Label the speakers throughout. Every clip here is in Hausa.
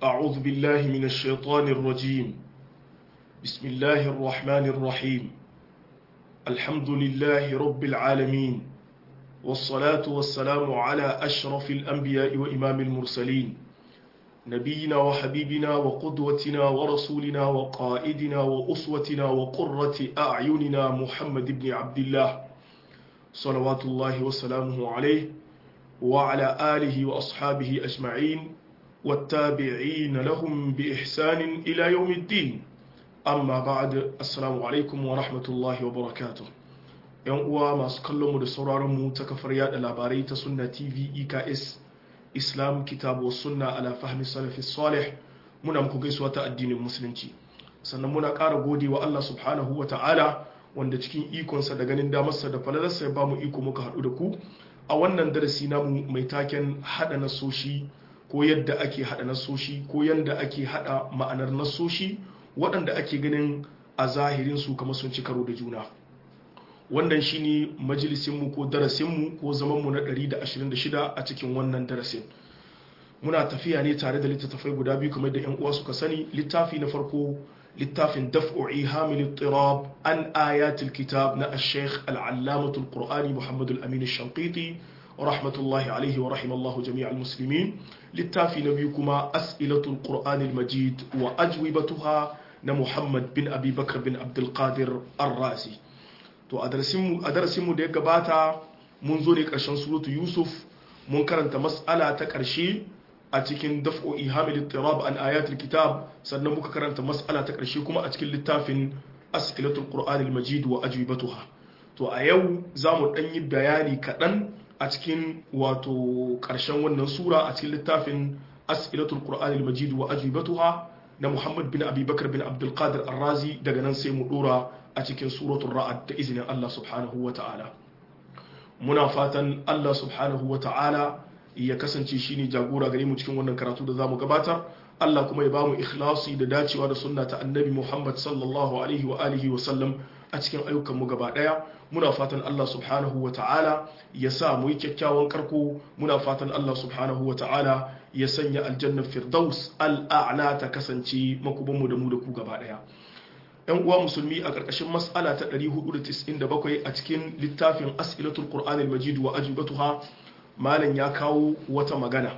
Speaker 1: أعوذ بالله من الشيطان الرجيم بسم الله الرحمن الرحيم الحمد لله رب العالمين والصلاة والسلام على أشرف الأنبياء وإمام المرسلين نبينا وحبيبنا وقدوتنا ورسولنا وقائدنا وأسوتنا وقرة أعيننا محمد بن عبد الله صلوات الله وسلامه عليه وعلى آله وأصحابه أجمعين والتابعين لهم بإحسان إلى يوم الدين amma ba'ad assalamu alaikum wa rahmatullahi wa barakatuh yan uwa masu kallon mu da sauraron mu ta kafar yada labarai ta sunna tv eks islam kitabu sunna ala fahmi salafi salih muna muku gaisuwa ta addinin musulunci sannan muna ƙara gode wa Allah subhanahu wa ta'ala wanda cikin ikonsa da ganin damarsa da falalarsa ya bamu iko muka haɗu da ku a wannan darasi namu mai taken haɗa nasoshi ko yadda ake haɗa nasoshi ko yadda ake haɗa ma'anar nasoshi waɗanda ake ganin a zahirinsu kamar sun ci karo da juna wannan shine majalisinmu ko darasinmu ko zamanmu na 126 a cikin wannan darasin muna tafiya ne tare da littattafai guda biyu kamar da 'yan uwa suka sani littafi na farko littafin daf'u ihamil tirab an ayatul kitab na ash-shaykh al-allamatul qur'ani muhammad al-amin ash-shanqiti rahmatullahi alaihi wa rahimallahu jami'al muslimin littafi na biyu kuma as'ilatul qur'anil majid wa ajwibatuha na Muhammad bin Abi Bakar bin Abdulkadir Ar-Razi to a darasinmu da ya gabata mun zo ne ƙarshen suratu Yusuf mun karanta mas'ala ta ƙarshe a cikin daf'o ihamil tirab an ayatul kitab sannan muka karanta mas'ala ta ƙarshe kuma a cikin littafin as'ilatul qur'anil majid wa ajwibatuha to a yau za mu ɗan yi bayani kaɗan a cikin wato ƙarshen wannan sura a cikin littafin as'ilatul qur'anil majid wa ajwibatuha na Muhammad bin Abi Bakar bin Abdul Qadir Ar-Razi daga nan sai mu dora a cikin suratul Ra'd da izinin Allah subhanahu wa ta'ala muna fatan Allah subhanahu wa ta'ala ya kasance shine jagora gare mu cikin wannan karatu da zamu gabatar Allah kuma ya bamu ikhlasi da dacewa da sunna ta Annabi Muhammad sallallahu alaihi wa alihi wa sallam a cikin ayyukan mu gaba daya muna fatan Allah subhanahu wa ta'ala ya sa mu yi kyakkyawan karko muna fatan Allah subhanahu wa ta'ala ya sanya aljannar firdaus al'a'la ta kasance makubanmu da mu da ku gaba daya yan uwa musulmi a ƙarƙashin mas'ala ta 497 a cikin littafin as'ilatul qur'anil majid wa ajibatuha malam ya kawo wata magana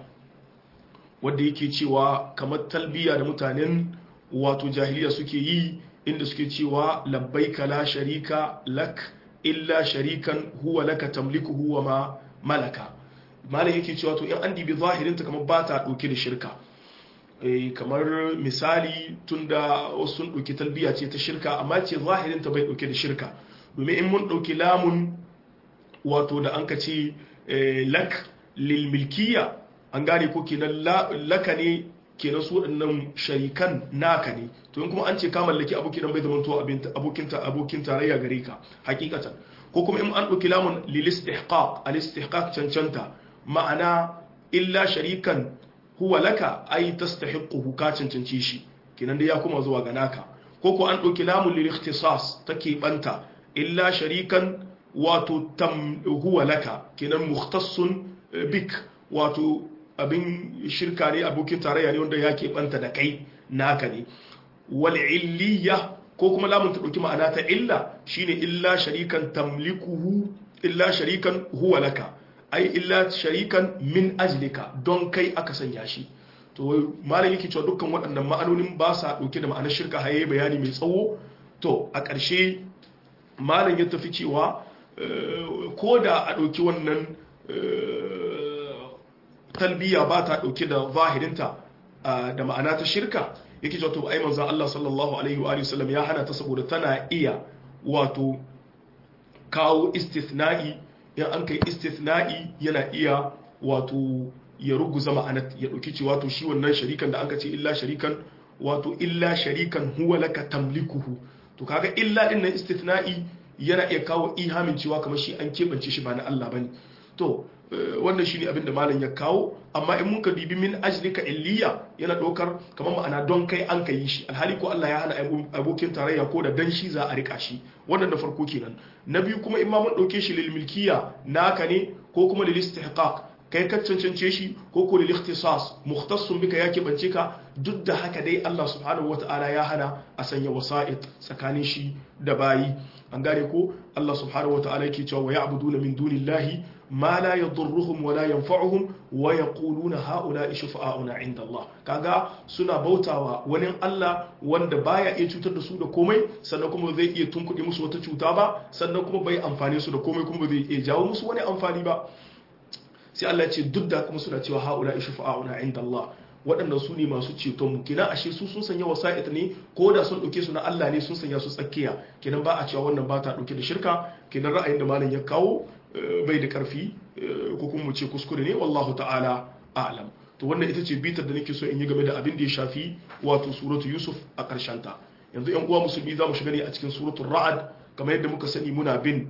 Speaker 1: wanda yake cewa kamar talbiya da mutanen wato jahiliya suke yi inda suke cewa labbaika la sharika lak illa sharikan huwa laka tamlikuhu wa ma malaka malam yake cewa to in an dibi zahirinta kamar ba ta ɗauke da shirka kamar misali tunda wasu sun ɗauki talbiya ce ta shirka amma ce zahirinta bai ɗauke da shirka domin in mun ɗauki lamun wato da an ka ce lak lil milkiya an gane ko kenan laka ne kenan su waɗannan sharikan naka ne to in kuma an ce ka mallaki abu kenan bai zama to abokin tarayya gare ka hakikatan ko kuma in an ɗauki lamun lil istihqaq al istihqaq cancanta ma'ana illa sharikan huwa laka ai tastahiquhu ka cancanci shi kenan dai ya kuma zuwa ga naka ko ko an ɗauki lamun lil ikhtisas take banta illa sharikan wato tam huwa laka kenan mukhtassun bik wato abin shirka ne abokin tarayya ne wanda ya banta da kai naka ne wal illiya ko kuma lamun ta ɗauki ma'ana ta illa shine illa sharikan tamlikuhu illa sharikan huwa laka ai illa sharikan min ajlika don kai aka sanya shi to malam yake cewa dukkan waɗannan ma'anonin ba sa ɗauke da ma'anar shirka haye bayani mai tsawo to a ƙarshe malam ya tafi cewa ko da a ɗauki wannan talbiya ba ta ɗauke da zahirinta da ma'ana ta shirka yake cewa to ai manzon Allah sallallahu alaihi wa sallam ya hana ta saboda tana iya wato kawo istithna'i in an kai istithna'i yana iya wato ya ruguza ma'anat ya dauki cewa to shi wannan sharikan da anka ce illa sharikan wato illa sharikan huwa laka tamlikuhu to kaga illa din nan istithna'i yana iya kawo ihamin cewa kamar shi an kebance shi ba na Allah bane to wannan shine abin da malam ya kawo amma in muka dibi min ajlika illiya yana ɗaukar kamar ma'ana don kai an ka yi shi alhali ko Allah ya hana abokin tarayya ko da dan shi za a rika shi wannan da farko kenan na biyu kuma in ma mun ɗauke shi lil milkiya naka ne ko kuma lil istihqaq kai ka cancance shi ko ko lil ikhtisas mukhtassun bika ya keɓance ka duk da haka dai Allah subhanahu wata'ala ya hana a sanya wasa'id tsakanin shi da bayi an gane ko Allah subhanahu wata'ala yake cewa wa ya'buduna min dunillahi ma la yadurruhum wa la yanfa'uhum wa yaquluna ha'ula'i shufa'auna 'inda Allah kaga suna bautawa wani Allah wanda baya iya cutar da su da komai sannan kuma zai iya tunkuɗe musu wata cuta ba sannan kuma bai amfane su da komai kuma zai iya jawo musu wani amfani ba sai Allah ya ce duk da kuma suna cewa ha'ula'i shufa'auna 'inda Allah waɗannan su ne masu ceton mu kenan ashe su sun sanya wasa'id ne ko da sun ɗauke su na Allah ne sun sanya su tsakiya kenan ba a cewa wannan ba ta ɗauke da shirka kenan ra'ayin da malam ya kawo bai da ƙarfi ko kuma mu ce kuskure ne wallahu ta'ala a'lam to wannan ita ce bitar da nake so in yi game da abin da ya shafi wato suratu yusuf a ƙarshen ta yanzu yan uwa musulmi za mu shiga ne a cikin suratul ra'ad kamar yadda muka sani muna bin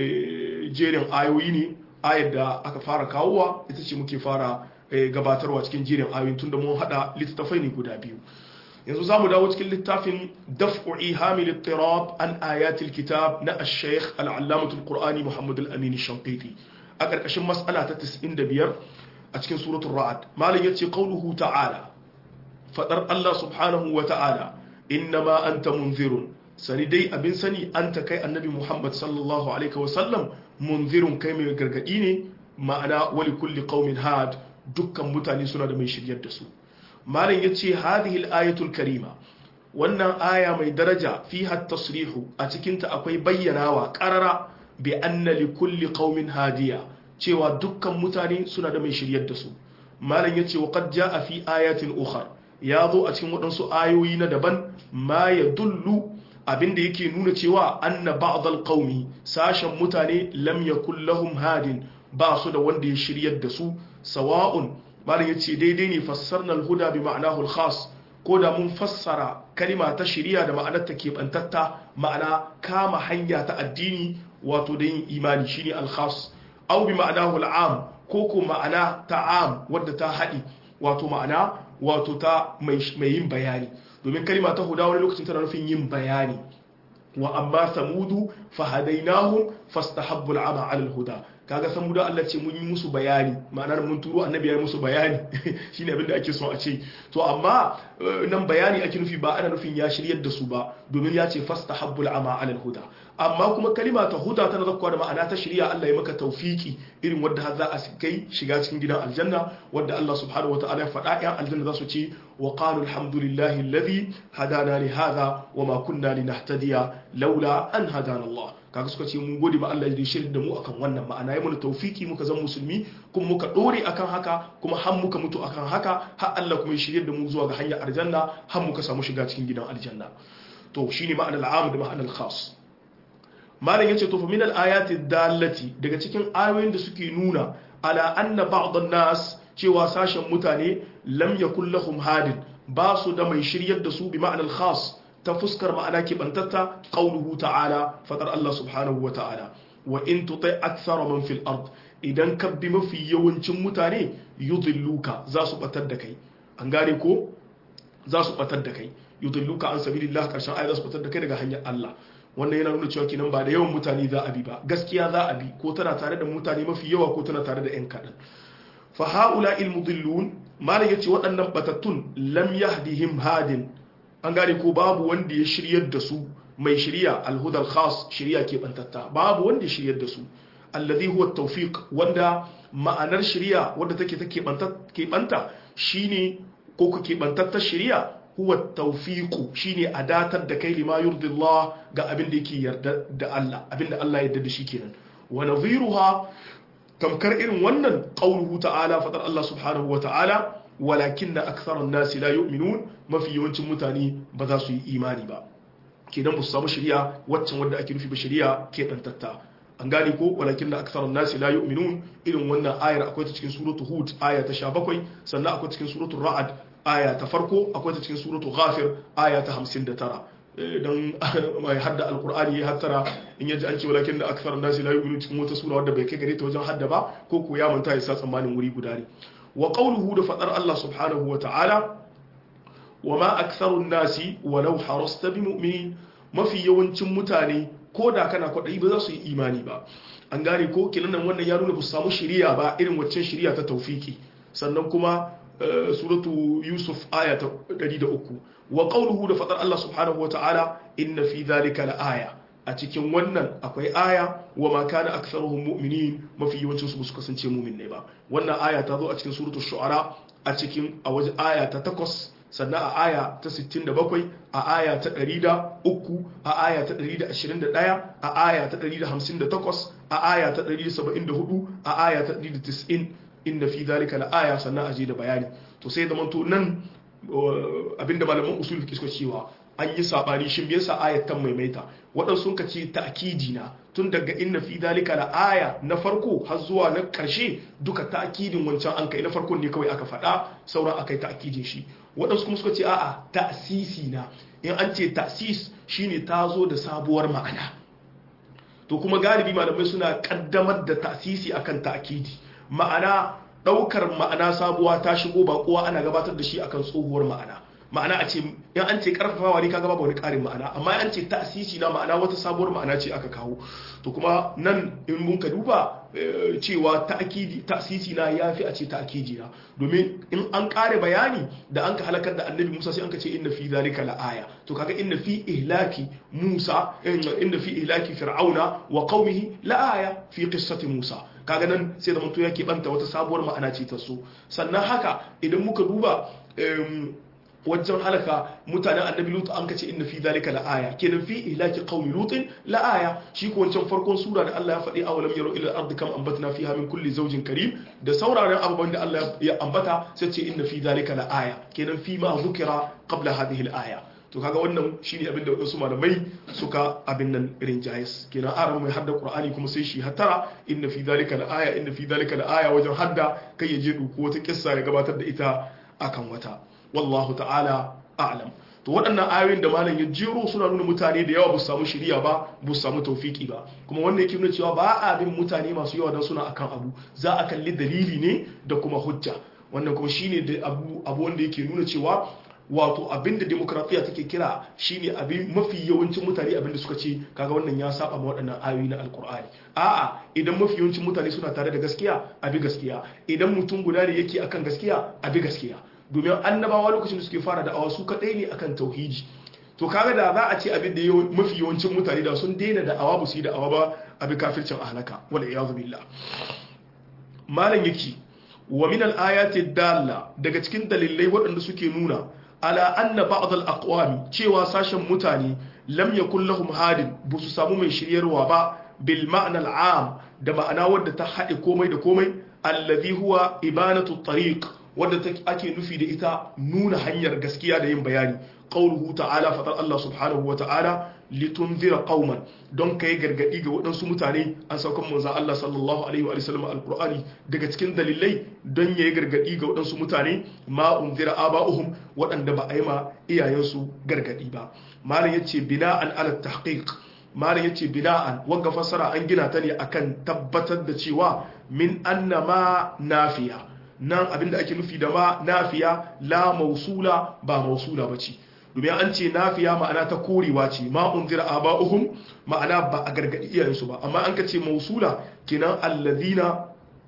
Speaker 1: jerin ayoyi ne ayar da aka fara kawowa ita ce muke fara gabatarwa cikin jerin ayoyin tunda mun hada littattafai ne guda biyu yanzu zamu dawo cikin littafin daf'u ihamil ittirab an ayatil kitab na ash-shaykh al-allamah al-qur'ani muhammad al-amin ash-shanqiti a karkashin mas'ala ta 95 a cikin suratul ra'd malam yace qawluhu ta'ala fadar Allah subhanahu wa ta'ala innama anta munzirun sani dai abin sani anta kai annabi muhammad sallallahu alaihi wa sallam munzirun kai mai gargadi ne ma'ana wali kulli qaumin had dukkan mutane suna da mai shiryar da su malam ya ce hadhihi al-ayatul karima wannan aya mai daraja fiha tasrihu a cikinta akwai bayyanawa qarara bi anna li kulli qaumin hadiya cewa dukkan mutane suna da mai shiryar da su malam ya ce wa qad jaa fi ayatin ukhar ya zo a cikin waɗansu ayoyi na daban ma ya dullu abinda yake nuna cewa anna ba'd al-qaumi sashen mutane lam yakul lahum hadin ba su da wanda ya shiryar da su sawa'un malam yace daidai ne fassarna al-huda bi ma'anahu al-khas ko da mun fassara kalima ta shiriya da ma'anar ta kebantatta ma'ana kama hanya ta addini wato da yin imani shine al-khas aw bi ma'anahu al-am ko ko ma'ana ta am wadda ta hadi wato ma'ana wato ta mai yin bayani domin kalima ta huda wani lokacin tana nufin yin bayani wa amma samudu fahadainahum fastahabbu al-ama 'ala al-huda kaga san mu da Allah ce mun yi musu bayani ma'anar mun turo annabi ya yi musu bayani shine abin da ake so a ce to amma nan bayani ake nufi ba ana nufin ya shiryar da su ba domin ya ce fastahabbul ama alal huda amma kuma kalima ta huda tana zakkuwa da ma'ana ta shirya Allah ya maka tawfiki irin wanda har za a kai shiga cikin gidan aljanna wanda Allah subhanahu wataala ya faɗa yan aljanna za su ce wa qalu alhamdulillahi alladhi hadana li hadha wa ma kunna linahtadiya laula an hadana Allah kaga suka ce mun gode ma Allah da shirin da mu akan wannan ma'ana ya mana tawfiki muka zama musulmi kuma muka dore akan haka kuma har muka mutu akan haka har Allah kuma ya shirye da mu zuwa ga hanyar aljanna har muka samu shiga cikin gidan aljanna to shine ma'anar al'am da ma'anar khas malam yace to fa min al-ayati dallati daga cikin ayoyin da suke nuna ala anna ba'd an-nas cewa sashen mutane lam yakul lahum hadin ba su da mai shiryar da su bi ma'anar khas ta fuskar ma'ana keɓantatta ƙaunuhu ta'ala faɗar Allah subhanahu wa ta'ala wa in tutai aksara man fil ard idan ka bi mafi yawancin mutane yudilluka za su batar da kai an gane ko za su batar da kai yudilluka an sabilillah karshen aya za su batar da kai daga hanyar Allah wannan yana nuna cewa kenan ba da yawan mutane za a bi ba gaskiya za a bi ko tana tare da mutane mafi yawa ko tana tare da yan kaɗan fa haula il mudillun malam yace waɗannan batattun lam yahdihim hadin an gane ko babu wanda ya shiryar da su mai shirya alhudar khas shirya keɓantatta babu wanda ya shiryar da su alladhi huwa tawfiq wanda ma'anar shirya wanda take ta keɓanta shine ko ku keɓantattar shirya huwa tawfiqu shine a datar da kai lima yurdillah ga abin da yake yarda da Allah abin da Allah ya yarda da shi kenan wa nadhiruha tamkar irin wannan qauluhu ta'ala fadar Allah subhanahu wa ta'ala walakin na aksarar nasi la yu'minun mafi yawancin mutane ba za su yi imani ba kenan ba su samu shari'a waccan wadda ake nufi ba shari'a ke dantatta an gane ko walakin na aksarar nasi la yu'minun irin wannan ayar akwai ta cikin suratu hud aya ta 17 sannan akwai cikin suratu ra'ad aya ta farko akwai ta cikin suratu ghafir aya ta 59 dan mai hadda alqur'ani ya hattara in yaji an ce walakin da aksarar nasi la yu'minun cikin wata sura wadda bai kai gare ta wajen hadda ba ko ko ya manta ya sa tsammanin wuri guda ne wa qawluhu da fadar Allah subhanahu wa ta'ala wa ma aktharun nasi walau harasta bi mu'minin mafi yawancin mutane ko da kana kwaɗayi ba za su yi imani ba an gane ko kinan nan wannan ya nuna ba su samu shiriya ba irin waccan shiriya ta taufiki sannan kuma suratu yusuf aya ta 103 wa qawluhu da fadar Allah subhanahu wataala inna fi dhalika la aya a cikin wannan akwai aya wa ma kana aktharuhum mu'minin mafi yawancin su su kasance mu'min ne ba wannan aya ta zo a cikin suratul shu'ara a cikin a waje aya ta 8 sannan a aya ta 67 a aya ta 103 a aya ta 121 a aya ta 158 a aya ta 174 a aya ta 190 inna fi dhalika la aya sannan aje da bayani to sai da manto nan abinda malaman usul fiqh suka cewa an yi sabani shin me yasa ayat ta maimaita waɗansu sun kace ta'kidi na tun daga inna fi dhalika la aya na farko har zuwa na ƙarshe duka ta'kidin wancan an kai na farkon ne kawai aka faɗa sauran akai ta'kidin shi waɗansu kuma suka ce a'a ta'sisi na in an ce ta'sis shine ta zo da sabuwar ma'ana to kuma galibi malamai suna kaddamar da ta'sisi akan ta'kidi ma'ana ɗaukar ma'ana sabuwa ta shigo ba kowa ana gabatar da shi akan tsohuwar ma'ana ma'ana a ce in an ce karfafawa ne kaga babu wani ƙarin ma'ana amma an ce ta'sisi na ma'ana wata sabuwar ma'ana ce aka kawo to kuma nan in mun ka duba cewa ta'kidi ta'sisi na yafi a ce ta'kidi na domin in an ƙare bayani da an ka halakar da annabi Musa sai an ka ce inna fi zalika la'aya to kaga inna fi ihlaki Musa inna fi ihlaki fir'auna wa qaumihi la'aya fi qissati Musa kaga nan sai da mutum yake banta wata sabuwar ma'ana ce ta so sannan haka idan muka duba wajen halaka mutanen annabi lutu an kace inna fi zalika la'aya kenan fi ihlaki qaumi lutin la'aya shi ko wancan farkon sura da Allah ya faɗi awalam yaro ila ardi kam ambatna fiha min kulli zawjin karim da sauraron abubuwan da Allah ya ambata sai ce inna fi zalika la'aya kenan fi ma zukira qabla hadhihi al-aya to kaga wannan shine abin da wasu malamai suka abin nan irin jayis kenan aran mai hadda qur'ani kuma sai shi hatara inna fi zalika la'aya inna fi zalika la'aya wajen hadda kai ya je duku wata kissa ya gabatar da ita akan wata wallahu ta'ala a'lam to waɗannan ayoyin da malam ya jero suna nuna mutane da yawa ba su samu shiriya ba ba su samu taufiki ba kuma wannan yake nuna cewa ba a bin mutane masu yawa dan suna akan abu za a kalli dalili ne da kuma hujja wannan kuma shine da abu abu wanda yake nuna cewa wato abinda demokratiya take kira shine abin mafi yawancin mutane abinda suka ce kaga wannan ya saba ma waɗannan ayoyi na alkur'ani a'a idan mafi yawancin mutane suna tare da gaskiya abi gaskiya idan mutum guda ne yake akan gaskiya abi gaskiya domin annabawa lokacin da suke fara da awa su kadai ne akan tauhidi to kaga da za a ce abin da mafi yawancin mutane da sun daina da awa ba su yi da awa ba abi kafircin ahlaka wal iyadu billah malam yake wa min al ayati dalla daga cikin dalilai waɗanda suke nuna ala anna ba'd al aqwami cewa sashen mutane lam yakul lahum hadin bu su samu mai shiryarwa ba bil ma'na al am da ma'ana wadda ta haɗe komai da komai alladhi huwa ibanatu tariq wadda ake nufi da ita nuna hanyar gaskiya da yin bayani qauluhu ta'ala fatar Allah subhanahu wa ta'ala litunzira qauman don kai gargadi ga waɗansu mutane an saukan manzon Allah sallallahu alaihi wa sallam alqur'ani daga cikin dalilai don yayi gargadi ga waɗansu mutane ma unzira aba'uhum waɗanda ba a yi ma iyayensu gargadi ba malam yace bina'an ala tahqiq malam yace bina'an wanga fassara an gina ta ne akan tabbatar da cewa min annama nafiya nan abinda ake nufi da ma nafiya la mausula ba mausula bace domin an ce nafiya ma'ana ta korewa ce ma unzira aba'uhum ma'ana ba a gargadi iyayensu ba amma an ka ce mausula kenan alladhina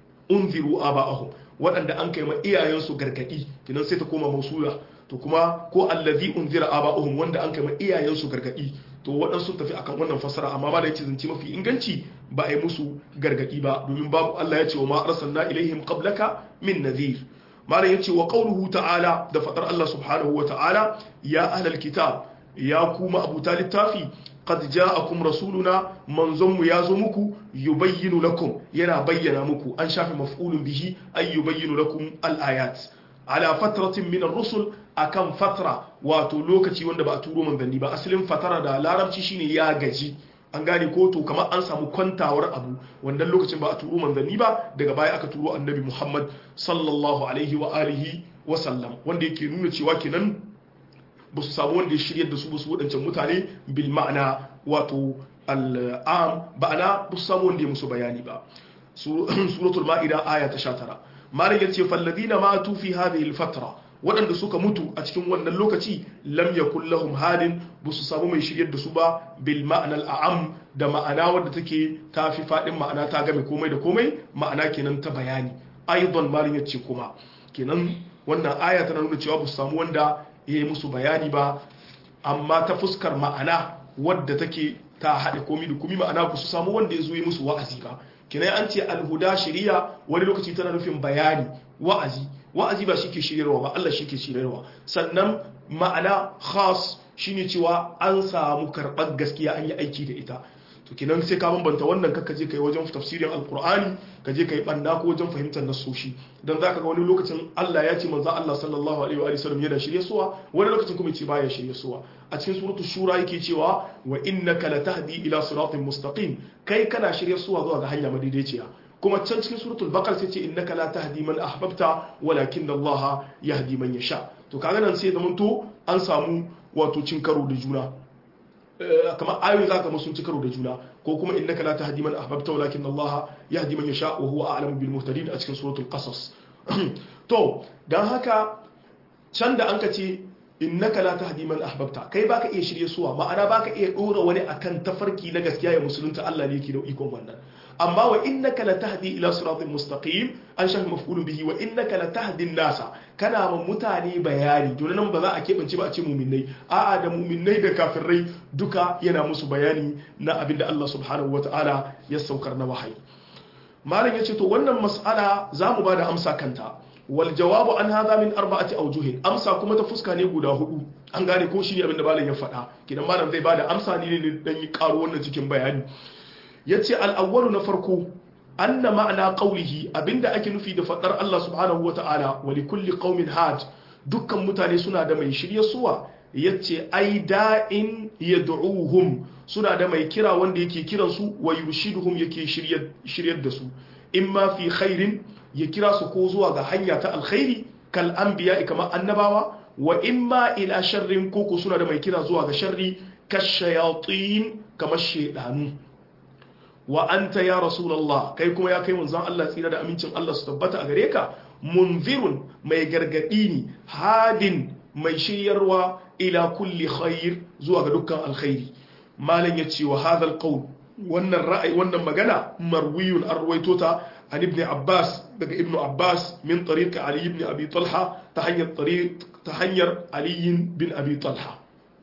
Speaker 1: unziru aba'uhum waɗanda an kai ma iyayensu gargadi kenan sai ta koma mausula to kuma ko allazi unzira aba'uhum wanda an kai ma iyayensu gargadi to waɗansu tafi akan wannan fassara amma ba da yake zance mafi inganci ba a yi musu gargadi ba domin babu Allah ya ce wa ma arsalna ilaihim qablaka min nadhir malam yace wa qawluhu ta'ala da fadar Allah subhanahu wa ta'ala ya ahlal kitab ya kuma abuta littafi qad ja'akum rasuluna manzon mu yazo muku yubayyinu lakum yana bayyana muku an shafi maf'ulun bihi ay yubayyinu lakum al-ayat ala fatratin min ar-rusul akan fatra wato lokaci wanda ba a turo manzanni ba asalin fatara da larabci shine ya gaji an gane ko to kamar an samu kwantawar abu wannan lokacin ba a turo manzanni ba daga baya aka turo annabi Muhammad sallallahu alaihi wa alihi wa sallam wanda yake nuna cewa kenan ba su samu wanda ya shirya da su ba su waɗancan mutane bil ma'ana wato al'am ba'ana ba su samu wanda ya musu bayani ba suratul ma'ida aya ta 19 malam yace falladina matu fi hadhihi al-fatra waɗanda suka mutu a cikin wannan lokaci lam yakul lahum hadin ba su samu mai shiryar da su ba bil ma'anal a'am da ma'ana wadda take ta fi faɗin ma'ana ta game komai da komai ma'ana kenan ta bayani aidan malin yace kuma kenan wannan aya tana nuna cewa ba su samu wanda ya yi musu bayani ba amma ta fuskar ma'ana wadda take ta haɗe komi da komi ma'ana ba su samu wanda ya zo yi musu wa'azi ba kenan an ce alhuda shari'a wani lokaci tana nufin bayani wa'azi wa'azi ba shi ke shiryarwa ba Allah shi ke shiryarwa sannan ma'ana khas shine cewa an samu karɓar gaskiya an yi aiki da ita to kenan sai ka bambanta wannan kaka je kai wajen tafsirin alqur'ani ka je kai banda ko wajen fahimtar nasoshi dan zaka ga wani lokacin Allah ya ce manzo Allah sallallahu alaihi wa sallam yana shirye suwa wani lokacin kuma ce baya shirye suwa a cikin suratul shura yake cewa wa innaka latahdi ila siratin mustaqim kai kana shirye suwa zuwa ga hanya madaidaiciya kuma can cikin suratul baqara sai ce innaka la tahdi man ahbabta walakin Allah yahdi man yasha to kaga nan sai zamanto an samu wato cin karo da juna kamar ayoyi za ka masu ci karo da juna ko kuma innaka la tahdi man ahbabta walakin Allah yahdi man yasha wa huwa a'lamu bil muhtadin a cikin suratul qasas to dan haka can da anka ce innaka la tahdi man ahbabta kai baka iya shirye suwa ma'ana baka iya dora wani akan tafarki na gaskiya ya musulunta Allah ne yake da ikon wannan amma wa innaka la tahdi ila siratin mustaqim an shafi maf'ulun bihi wa innaka la tahdi nasa kana ma mutane bayani to nan ba za a keɓance ba a ce muminai a'a da muminai da kafirai duka yana musu bayani na abin da Allah subhanahu wataala ya saukar na wahayi malam yace to wannan mas'ala za mu ba da amsa kanta wal jawabu an hadha min arba'ati awjuhin amsa kuma ta fuska ne guda hudu an gane ko shi ne abin da malam ya faɗa kidan malam zai bada amsa ne ne dan yi karo wannan cikin bayani yace al-awwalu na farko anna ma'ana qawlihi abinda ake nufi da fadar Allah subhanahu wata'ala wa li kulli qaumin had dukkan mutane suna da mai shirye suwa yace ai da'in yad'uhum suna da mai kira wanda yake kiran su wa yurshiduhum yake shiryar da su imma fi khairin ya kira su ko zuwa ga hanya ta alkhairi kal anbiya kamar annabawa wa imma ila sharrin koko suna da mai kira zuwa ga sharri kashayatin kamar shedanu wa anta ya rasulullah kai kuma ya kai manzon Allah tsira da amincin Allah su tabbata a gare ka munzirun mai gargadi ne hadin mai shiryarwa ila kulli khair zuwa ga dukkan alkhairi malam ya ce wa hadha alqawl wannan ra'ayi wannan magana marwiyun arwaito ta an ibn abbas daga ibn abbas min tariq ali ibn abi talha ta hanyar tariq ta hanyar ali bin abi talha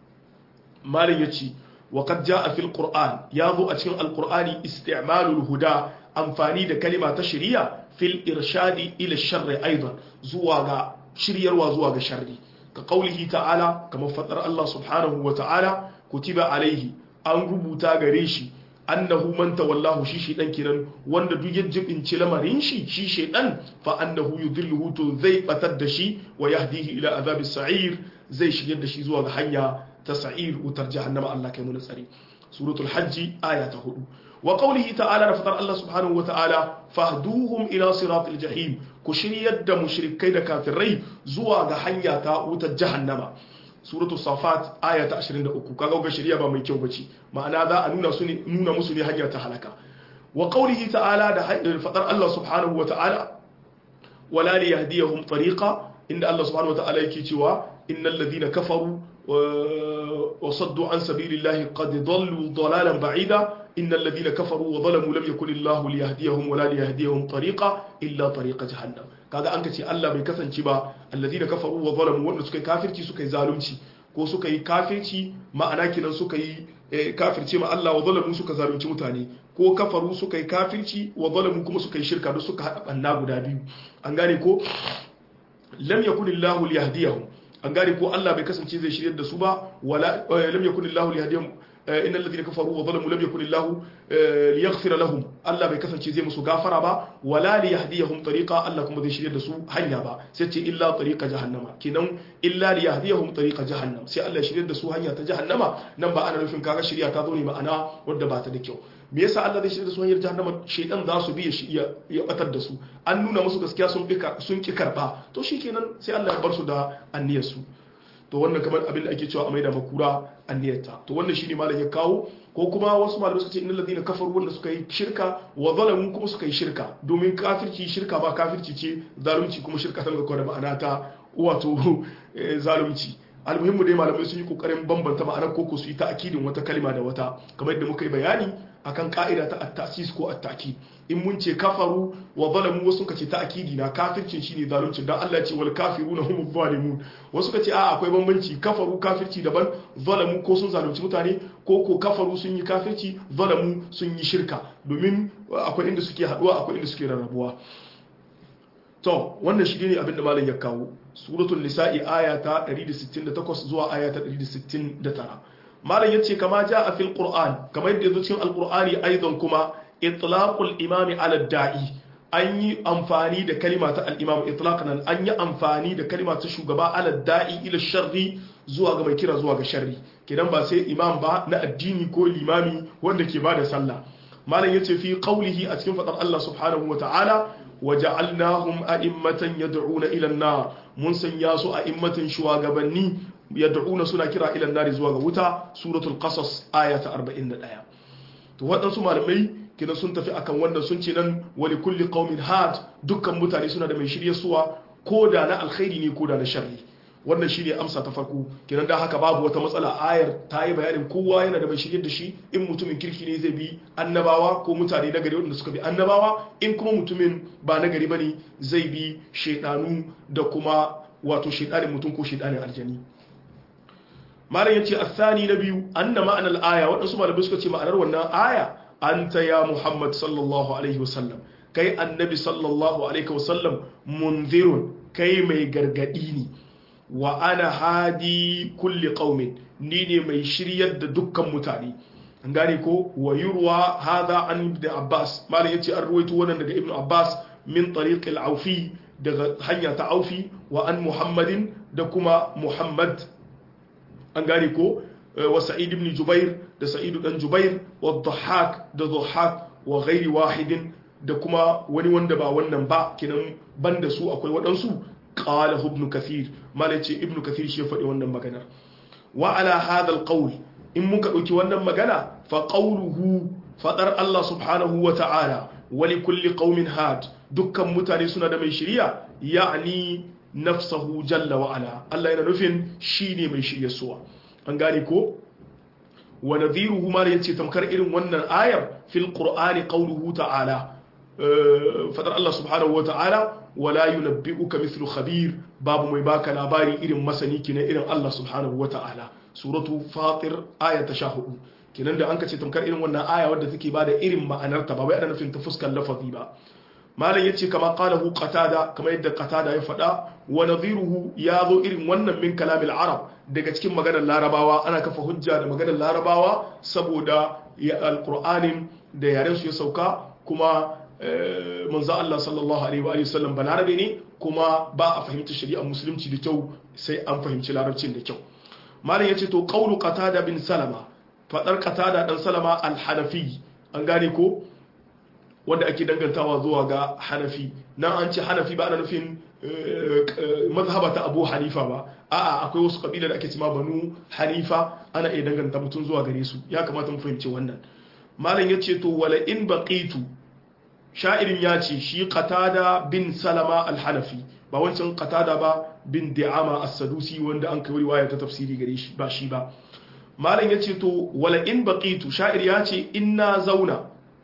Speaker 1: malam ya ce وقد جاء في القرآن ياضو أتكن القرآن استعمال الهدى أنفاني دا كلمة تشريع في الإرشاد إلى الشر أيضا زواغا شرير وزواغا شر كقوله تعالى كما فتر الله سبحانه وتعالى كتب عليه أن ربوتا غريشي أنه من تولاه شي شيطان كنان وند دو يجب إن لمرين شي شي شيطان فأنه يذله تذي بتدشي ويهديه إلى عذاب السعير زي شي يدشي زواغا حنيا تسعير وتر جهنم الله كي منسري سورة الحج آية هدو وقوله تعالى رفتر الله سبحانه وتعالى فاهدوهم إلى صراط الجحيم كشري يد مشركين كافرين زوا حنيا تاوت جهنم سورة الصافات آية 23 kaga ga shari'a ba mai kyau bace ma'ana za a nuna su ne nuna musu ne hanya ta halaka wa qawlihi ta'ala da fadar Allah subhanahu wa ta'ala wala li yahdiyahum tariqa inda Allah subhanahu wa ta'ala yake cewa innal ladina kafaru وصدوا عن سبيل الله قد ضلوا ضلالا بعيدا إن الذين كفروا وظلموا لم يكن الله ليهديهم ولا ليهديهم طريقا إلا طريق جهنم kaga an kace Allah bai kasance ba alladhina kafaru wa zalamu wanda suka yi kafirci suka yi zalunci ko suka yi kafirci ma'ana kinan suka yi kafirci ma Allah wa zalamu suka zalunci mutane ko kafaru suka yi kafirci wa zalamu kuma suka yi shirka duk suka hada banna guda biyu an gane ko lam yakunillahu liyahdiyahum an gane ko Allah bai kasance zai shiryar da su ba wala lam yakun Allah lihdihim innal ladina kafaru wa zalamu lam yakun Allah liyaghfira lahum Allah bai kasance zai musu gafara ba wala liyahdihum tariqa Allah kuma zai shiryar da su hanya ba sai ce illa tariqa jahannama kenan illa liyahdihum tariqa jahannam sai Allah ya shiryar da su hanya ta jahannama nan ba ana nufin kaga shirya ta zo ne ma'ana wadda ba ta da kyau me yasa Allah zai shirya da su hanyar jahannama shaytan za su bi ya ya batar da su an nuna musu gaskiya sun bi sun ki karba to shikenan sai Allah ya bar su da anniyar su to wannan kamar abin da ake cewa a maida makura anniyarta to wannan shine malam ya kawo ko kuma wasu malamai suka ce innal ladina kafaru wanda suka yi shirka wa zalamu kuma suka yi shirka domin kafirci shirka ba kafirci ce zalunci kuma shirka tana da ma'ana ta wato zalunci almuhimmu dai malamai sun yi kokarin bambanta ma'anar koko su yi ta'akidin wata kalma da wata kamar yadda muka yi bayani akan ka'ida ta at-tasis ko at-ta'kid in mun ce kafaru wa zalamu wasu ka ce ta'kidi na kafircin shine zalunci dan Allah ce wal kafiruna humuz zalimun wasu ka ce a akwai bambanci kafaru kafirci daban zalamu ko sun zalunci mutane ko ko kafaru sun yi kafirci zalamu sun yi shirka domin akwai inda suke haduwa akwai inda suke rarrabuwa to wannan shi ne abin da malam ya kawo suratul nisa'i aya ta 168 zuwa aya ta 169 malam yace kama a fil qur'an kamar yadda yazo cikin alqur'ani aidan kuma itlaqul imami ala da'i an yi amfani da kalima ta al-imam itlaqan an yi amfani da kalima ta shugaba ala da'i ila sharri zuwa ga mai kira zuwa ga sharri kidan ba sai imam ba na addini ko limami wanda ke bada sallah malam yace fi qawlihi a cikin fadar Allah subhanahu wa ta'ala waja'alnahum a'immatan yad'una ila an-nar mun sanya su a'immatan shugabanni yad'una suna kira ila an-nar zuwa ga wuta suratul qasas aya ta 41 to waɗansu malamai kidan sun tafi akan wannan sun ce nan wali kulli qaumin had dukkan mutane suna da mai shirye suwa ko da na alkhairi ne ko da na sharri wannan shine amsa ta farko kenan da haka babu wata matsala ayar ta yi bayanin kowa yana da mai shirye da shi in mutumin kirki ne zai bi annabawa ko mutane na gari wanda suka bi annabawa in kuma mutumin ba na gari bane zai bi shaidanu da kuma wato shaidanin mutum ko shaidanin aljani malam yace asani na biyu anna ma'anar aya wadansu malamai suka ce ma'anar wannan aya anta ya muhammad sallallahu alaihi wasallam kai annabi sallallahu alaihi wasallam munzirun kai mai gargadi ne wa ana hadi kulli qaumin ni ne mai shiryar da dukkan mutane an gane ko wa yurwa hadha an ibn abbas malam yace an ruwaito wannan daga ibn abbas min tariq al-aufi daga hanya ta aufi wa an muhammadin da kuma muhammad an gane ko wa sa'id ibn jubair da sa'id dan jubair wa dhahak da dhahak wa ghairi wahidin da kuma wani wanda ba wannan ba kinan banda su akwai waɗansu قاله ابن كثير ما لتي ابن كثير شي فدي wannan magana wa ala hadha alqawl in muka dauki wannan magana fa qawluhu fadar Allah subhanahu wa ta'ala wa li kulli qaumin had dukkan mutane suna da mai shiriya ya'ni nafsahu jalla wa ala Allah yana nufin shine mai shirye suwa an gane ko wa nadhiruhu ma yace tamkar irin wannan ayar fil qur'ani qawluhu ta'ala fadar Allah subhanahu wa ta'ala wala yunabbi'uka mithlu khabir babu mai baka labari irin masani kina irin Allah subhanahu wata'ala suratu fatir aya ta 14 kinan da an kace tamkar irin wannan aya wadda take bada irin ma'anar ta ba wai ana nufin ta fuskar lafazi ba malam yace kama qalahu qatada kama yadda qatada ya fada wa nadhiruhu ya zo irin wannan min kalamil arab daga cikin maganar larabawa ana kafa hujja da maganar larabawa saboda alqur'anin da yaren su ya sauka kuma manzo Allah sallallahu alaihi wa sallam balarabe ne kuma ba a fahimta shari'ar musulunci da kyau sai an fahimci larabcin da kyau malam yace to qawlu qatada bin salama fadar qatada dan salama al-hanafi an gane ko wanda ake dangantawa zuwa ga hanafi nan an ce hanafi ba ana nufin mazhaba ta abu hanifa ba a'a akwai wasu kabila da ake cima banu hanifa ana iya danganta mutum zuwa gare su ya kamata mu fahimci wannan malam yace to wala in baqitu sha'irin ya ce shi qatada bin salama al-hanafi ba wancan qatada ba bin di'ama as-sadusi wanda an kai riwaya ta tafsiri gare shi ba shi ba malam yace to wala in baqitu sha'ir ya ce inna zauna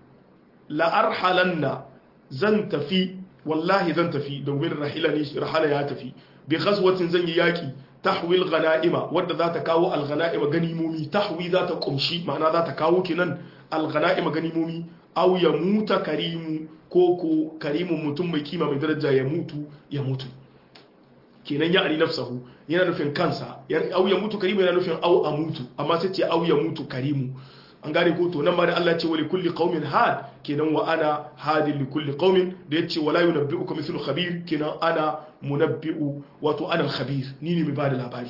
Speaker 1: la arhalanna zan tafi wallahi zan tafi domin rahila ne rahala ya tafi bi ghazwatin zan yi yaki tahwil ghanaima wadda za ta kawo al-ghanaima ganimomi tahwi za ta kumshi ma'ana za ta kawo kinan al-ghanaima ganimomi aw ya muta karimu ko ko karimun mutum mai kima mai daraja ya mutu ya mutu kenan ya ari nafsahu yana nufin kansa aw ya mutu karimu yana nufin aw a mutu amma sai ce aw ya mutu karimu an gane ko to nan ma da Allah ce wa li kulli qaumin had kenan wa ana hadin li kulli qaumin da yace wala yunabbi'uka mithlu khabir kenan ana munabbi'u wato ana khabir ni ne mai bada labari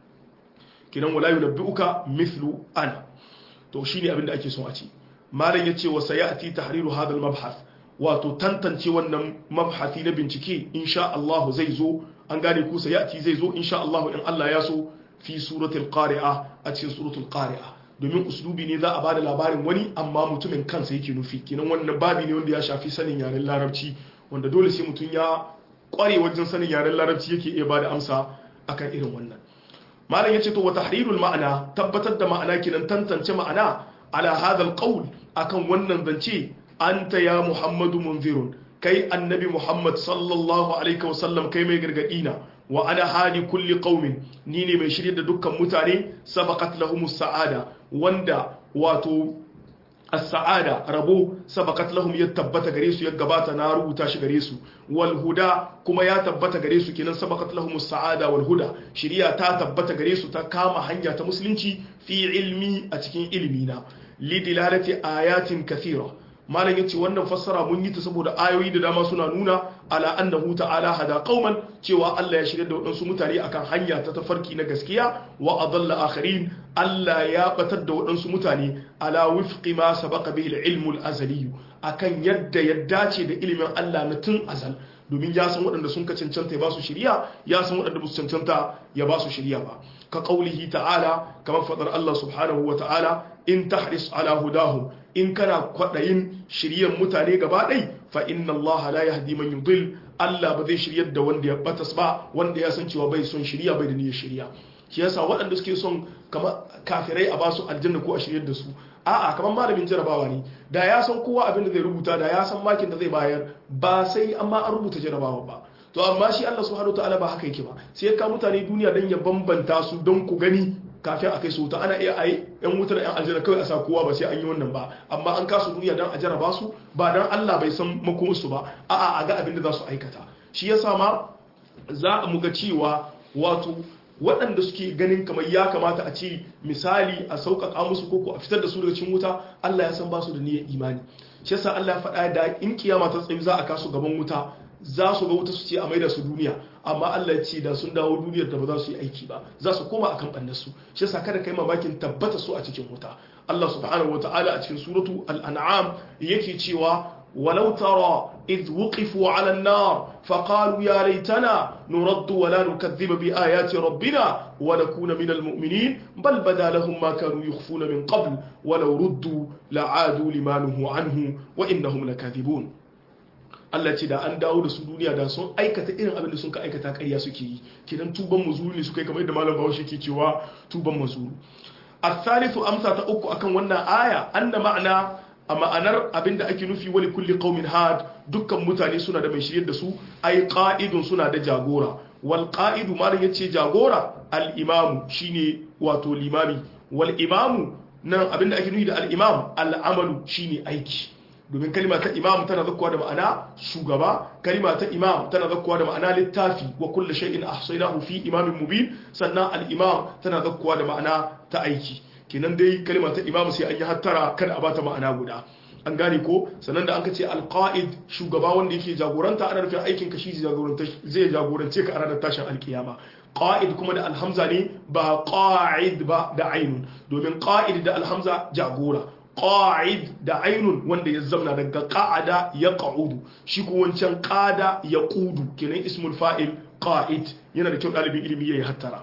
Speaker 1: kenan wala yunabbi'uka mithlu ana to shine abin da ake son a ce malam yace wa sayati tahriru hadha al-mabhath wato tantance wannan mabhasi na bincike insha Allah zai zo an gane ku sayati zai zo insha Allah in Allah ya so fi suratul qari'a a cikin suratul qari'a domin uslubi ne za a bada labarin wani amma mutumin kansa yake nufi kenan wannan babi ne wanda ya shafi sanin yaren larabci wanda dole sai mutum ya kware wajen sanin yaren larabci yake iya bada amsa akan irin wannan malam yace to wa tahrirul ma'ana tabbatar da ma'ana kinan tantance ma'ana ala hadha alqawl akan wannan zance anta ya muhammadu munzirun kai annabi muhammad sallallahu alaihi wasallam kai mai gargadi na wa ana hali kulli qaumin ni ne mai shirye da dukkan mutane sabaqat lahumus sa'ada wanda wato as-sa'ada rabo sabaqat lahum ya tabbata gare su ya gabata na rubuta shi gare su wal huda kuma ya tabbata gare su kenan sabaqat lahum as-sa'ada wal huda shiriya ta tabbata gare su ta kama hanya ta musulunci fi ilmi a cikin ilmi na lidilalati ayatin kathira malam yace wannan fassara mun yi ta saboda ayoyi da dama suna nuna ala annahu ta'ala hada qauman cewa Allah ya shirya da waɗansu mutane akan hanya ta tafarki na gaskiya wa adalla akharin Allah ya batar da waɗansu mutane ala wifqi ma sabaqa bihi al-ilmu al-azali akan yadda ya dace da ilimin Allah na tun azal domin ya san waɗanda sun ka cancanta ya ba su shiriya ya san waɗanda ba su cancanta ya ba su shiriya ba ka qaulihi ta'ala kamar fadar Allah subhanahu wa ta'ala in tahris ala hudahum in kana kwaɗayin shiryan mutane gaba ɗai fa inna Allah la yahdi man yudil Allah ba zai shiryar da wanda ya batas ba wanda ya san cewa bai son shirya bai da niyyar shirya shi yasa waɗanda suke son kama kafirai a basu aljanna ko a shiryar da su a'a kamar malamin jarabawa ne da ya san kowa abin da zai rubuta da ya san makin da zai bayar ba sai amma an rubuta jarabawa ba to amma shi Allah subhanahu wataala ba haka yake ba sai ya kawo mutane duniya don ya bambanta su don ku gani kafin a kai su wuta ana iya ayi yan wutar yan aljanna kawai a sa kowa ba sai an yi wannan ba amma an kasu duniya don a jaraba su ba don Allah bai san makomarsu ba a'a a ga abin da za su aikata shi yasa ma za a muga cewa wato waɗanda suke ganin kamar ya kamata a ce misali a sauƙaƙa musu koko a fitar da su daga cikin wuta Allah ya san ba su da niyyar imani shi yasa Allah ya faɗa da in kiyama ta tsayi za a kasu gaban wuta za su ga wuta su ce a maida su duniya amma Allah ya ce da sun dawo duniyar da ba za su yi aiki ba za su koma akan bannar su shi yasa kada kai mamakin tabbata su a cikin wuta Allah subhanahu wataala a cikin suratu al-an'am yake cewa ولو ترى إذ وقفوا على النار فقالوا يا ليتنا نرد ولا نكذب بآيات ربنا ونكون من المؤمنين بل بدا لهم ما كانوا يخفون من قبل ولو ردوا لعادوا لما نهوا عنه وإنهم لكاذبون Allah ce da an dawo da su duniya da sun aikata irin abin da sun ka aikata ƙarya suke yi kidan tuban mazuru ne suka yi kamar yadda malam Bahaushe ke cewa tuban mazuru الثالث amsa ta uku akan wannan aya anna ma'ana a ma'anar abinda ake nufi wali kulli qaumin had dukkan mutane suna da mai shiryar da su ai qa'idun suna da jagora wal qa'idu ma yace jagora al imamu shine wato limami wal imamu nan abinda ake nufi da al imam al amalu shine aiki domin kalima ta imam tana zakkuwa da ma'ana shugaba kalima ta imam tana zakkuwa da ma'ana littafi wa kullu shay'in ahsaynahu fi imamin mubin sannan al imam tana zakkuwa da ma'ana ta aiki kenan dai kalima ta imam sai an yi hattara kada a bata ma'ana guda an gane ko sannan da an ka ce alqaid shugaba wanda yake jagoranta ana nufin aikin ka shi zai jagorance ka a ranar tashin alkiyama qa'id kuma da alhamza ne ba qa'id ba da ainun domin qa'id da alhamza jagora qa'id da ainun wanda ya zamna daga qa'ada ya qa'udu shi ko wancan qada ya qudu kenan ismul fa'il qa'id yana da kyau dalibin ilimi yayi hattara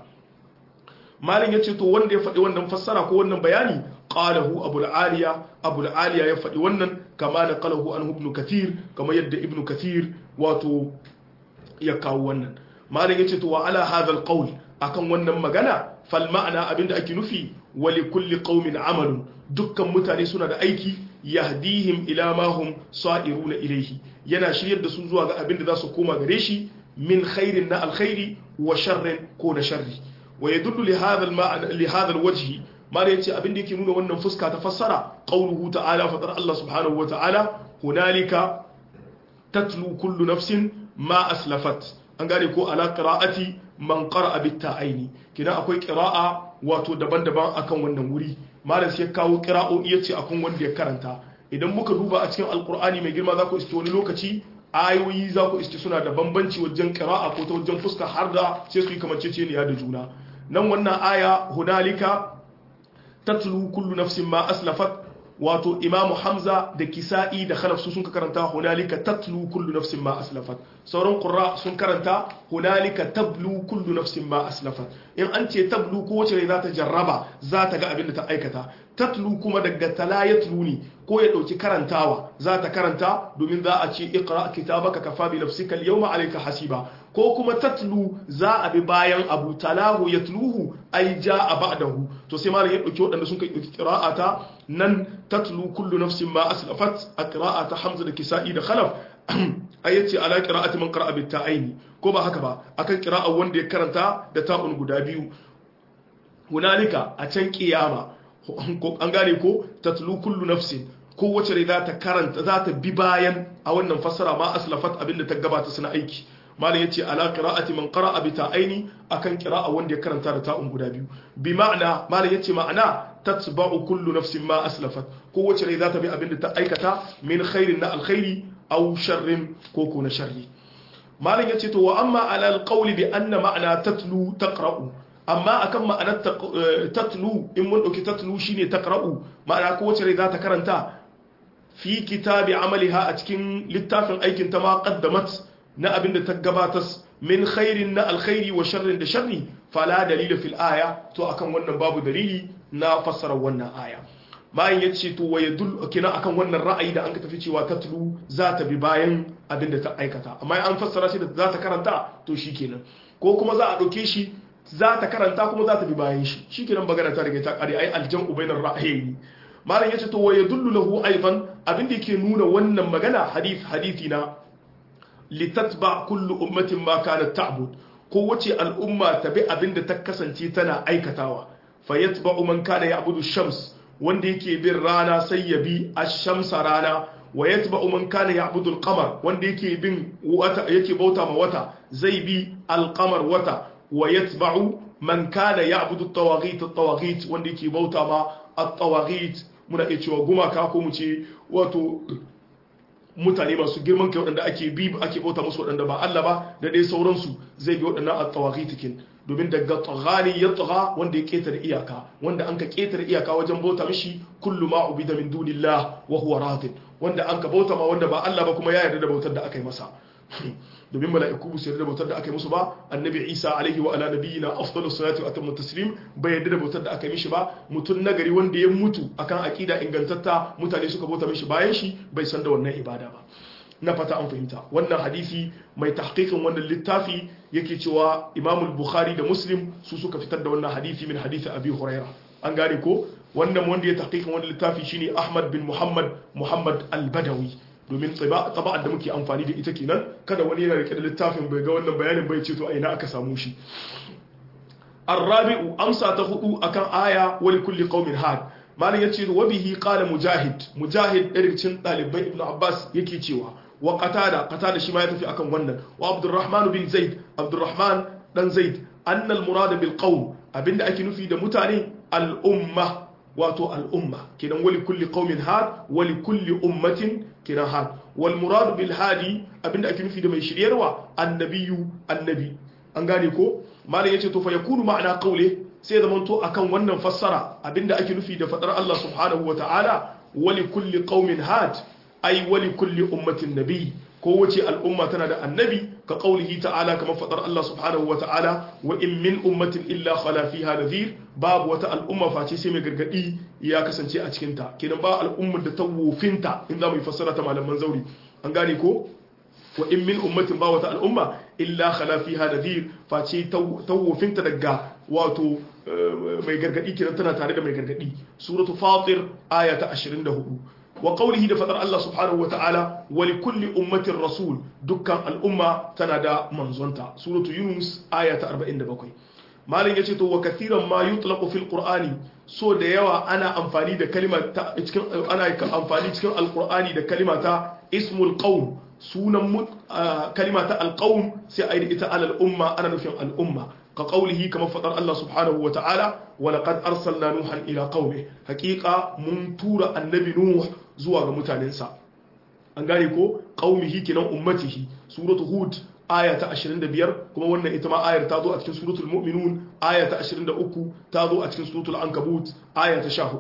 Speaker 1: malin ya ce to wanda ya faɗi wannan fassara ko wannan bayani qalahu abul aliya abul aliya ya faɗi wannan kama da qalahu an ibn kathir kama yadda ibn kathir wato ya kawo wannan malin ya ce to wa ala hadha alqawl akan wannan magana fal ma'ana abinda ake nufi wa li kulli qaumin amalun dukkan mutane suna da aiki yahdihim ila ma hum sa'iruna ilayhi yana shiryar da su zuwa ga abinda za su koma gare shi min khairin na alkhairi wa sharrin ko na sharri wa yadullu li hadha al-ma'na li hadha al-wajhi mala yace abin da yake nuna wannan fuska ta fassara qawluhu ta'ala fadar Allah subhanahu wa ta'ala hunalika tatlu kullu nafsin ma aslafat an gane ko ala qira'ati man qara'a bit ta'aini kina akwai qira'a wato daban-daban akan wannan wuri malam sai kawo qira'o'i yace akan wanda ya karanta idan muka duba a cikin alqur'ani mai girma za ku iske wani lokaci ayoyi za ku iske suna da bambanci wajen qira'a ko ta wajen fuska har da sai su yi kamanceceniya da juna nan wannan aya hunalika tatlu kullu nafsin ma aslafat wato imamu hamza da kisa'i da khalaf su sun karanta hunalika tatlu kullu nafsin ma aslafat sauran qurra sun karanta hunalika tablu kullu nafsin ma aslafat in an ce tablu ko wace za ta jarraba za ta ga abin da ta aikata tatlu kuma daga tala yatlu ne ko ya dauki karantawa za ta karanta domin za a ce iqra kitabaka kafa bi nafsika al-yawma alayka hasiba ko kuma tatlu za a bi bayan abu talahu yatluhu ai jaa ba'dahu to sai malam ya dauki wadanda sun kai qira'ata nan tatlu kullu nafsin ma aslafat a qira'ata hamza da kisa'i da khalaf ayyace ala qira'ati man qara'a bit ta'aini ko ba haka ba akan qira'a wanda ya karanta da ta'un guda biyu hunalika a can kiyama an gane ko tatlu kullu nafsin ko wace rai za ta karanta za ta bi bayan a wannan fassara ma aslafat abinda ta gabata suna aiki malam yace ala qira'ati man qara'a bi ta'aini akan qira'a wanda ya karanta da ta'un guda biyu bi ma'ana malam yace ma'ana tatba'u kullu nafsin ma aslafat ko wace rai za ta bi abinda ta aikata min khairin na alkhairi aw sharrin ko ko na sharri malam yace to wa amma ala alqawli bi anna ma'ana tatlu taqra'u amma akan ma'anar tatlu in mun dauki tatlu shine taqra'u ma'ana ko wace rai za ta karanta fi kitabi amaliha a cikin littafin aikin ta ma qaddamat na abin da ta gabatas min khairin na alkhairi wa sharrin da sharri fala dalila fil aya to akan wannan babu dalili na fassara wannan aya bayan ya ce to wa yadul kina akan wannan ra'ayi da an ka tafi cewa tatlu za ta bi bayan abin da ta aikata amma an fassara shi da za ta karanta to shikenan ko kuma za a dauke shi za ta karanta kuma za ta bi bayan shi shikenan bagana ta riga ta kare ai aljan ubainar ra'ayi malam yace to wa yadullu lahu aidan abin da yake nuna wannan magana hadith hadithi na litatba kullu ummatin ma kanat ta'bud ko wace al'umma ta bi abin da ta kasance tana aikatawa fa yatba'u man kana ya'budu shams wanda yake bin rana sai ya bi ash-shamsa rana wa yatba'u man kana ya'budu al-qamar wanda yake bin wata yake bauta ma wata zai bi al-qamar wata wa yatba'u man kana ya'budu at-tawaghit at-tawaghit wanda yake bauta ma at-tawaghit muna iya cewa gumaka ko mu ce wato mutane masu girman kai waɗanda ake bi ake bauta musu waɗanda ba Allah ba da dai sauransu zai bi waɗannan at-tawaghitikin domin daga taghani ya tagha wanda ya ketare iyaka wanda an ka ketare iyaka wajen bauta mishi kullu ma ubida min dunillah wa huwa radin wanda an ka bauta ma wanda ba Allah ba kuma ya yarda da bautar da aka yi masa domin mala'iku ba su yarda da bautar da aka yi musu ba annabi Isa alaihi wa ala nabiyina afdalus salatu wa atammu taslim bai yarda da bautar da aka yi mishi ba mutun nagari wanda ya mutu akan aqida ingantatta mutane suka bauta mishi bayan shi bai san da wannan ibada ba na fata an fahimta wannan hadisi mai tahqiqin wannan littafi yake cewa Imam Bukhari da Muslim su suka fitar da wannan hadisi min hadisi Abi Huraira an gane ko wannan wanda ya tahqiqin wannan littafi shine Ahmad bin Muhammad Muhammad Al-Badawi domin taba'ar da muke amfani da ita kenan kada wani yana rike da littafin bai ga wannan bayanin bai ce to a ina aka samu shi arrabi'u amsa ta hudu akan aya wali kulli qaumin had malam yace wa bihi qala mujahid mujahid ɗaya ɗalibai ibnu abbas yake cewa wa qatada qatada shi ma ya tafi akan wannan wa abdurrahman bin zaid abdurrahman dan zaid anna al murad bil qaum abinda ake nufi da mutane al umma wato al umma kenan wali kulli qaumin had wali kulli ummatin kenan had wal murad bil hadi abinda ake nufi da mai shiryarwa annabiyu annabi an gane ko malam yace to fa yakunu ma'ana qawli sai zaman to akan wannan fassara abinda ake nufi da fadar Allah subhanahu wataala wali kulli qaumin had ai wali kulli ummatin nabi ko wace al'umma tana da annabi ka qaulihi ta'ala kamar fadar Allah subhanahu wataala wa in min ummatin illa khala fiha nadhir babu wata al'umma face sai mai gargadi ya kasance a cikin ta kenan ba al'ummar da ta wofinta in za mu yi fassara ta malaman zauri an gane ko wa in min ummatin ba wata al'umma illa khala fiha nadhir face tawofinta daga wato mai gargadi kiran tana tare da mai gargadi suratu fatir aya ta 24 wa qawlihi da fadar Allah subhanahu wata'ala wa li kulli ummatin rasul dukkan al'umma tana da manzonta suratu yunus aya ta 47 malin yace to wa kathiran ma yutlaqu fil qur'ani so da yawa ana amfani da kalima ta cikin ana amfani cikin alqur'ani da kalima ta ismul qaum sunan kalima ta alqaum sai a yi ita alal umma ana nufin al'umma ka qaulihi kamar fadar Allah subhanahu wa ta'ala wa laqad arsalna nuhan ila qaumi haqiqa mun tura annabi nuh zuwa ga mutanensa an gane ko qaumihi kinan ummatihi suratu hud aya ta 25 kuma wannan ita ma ayar ta zo a cikin suratul mu'minun aya ta 23 ta zo a cikin suratul ankabut aya ta 14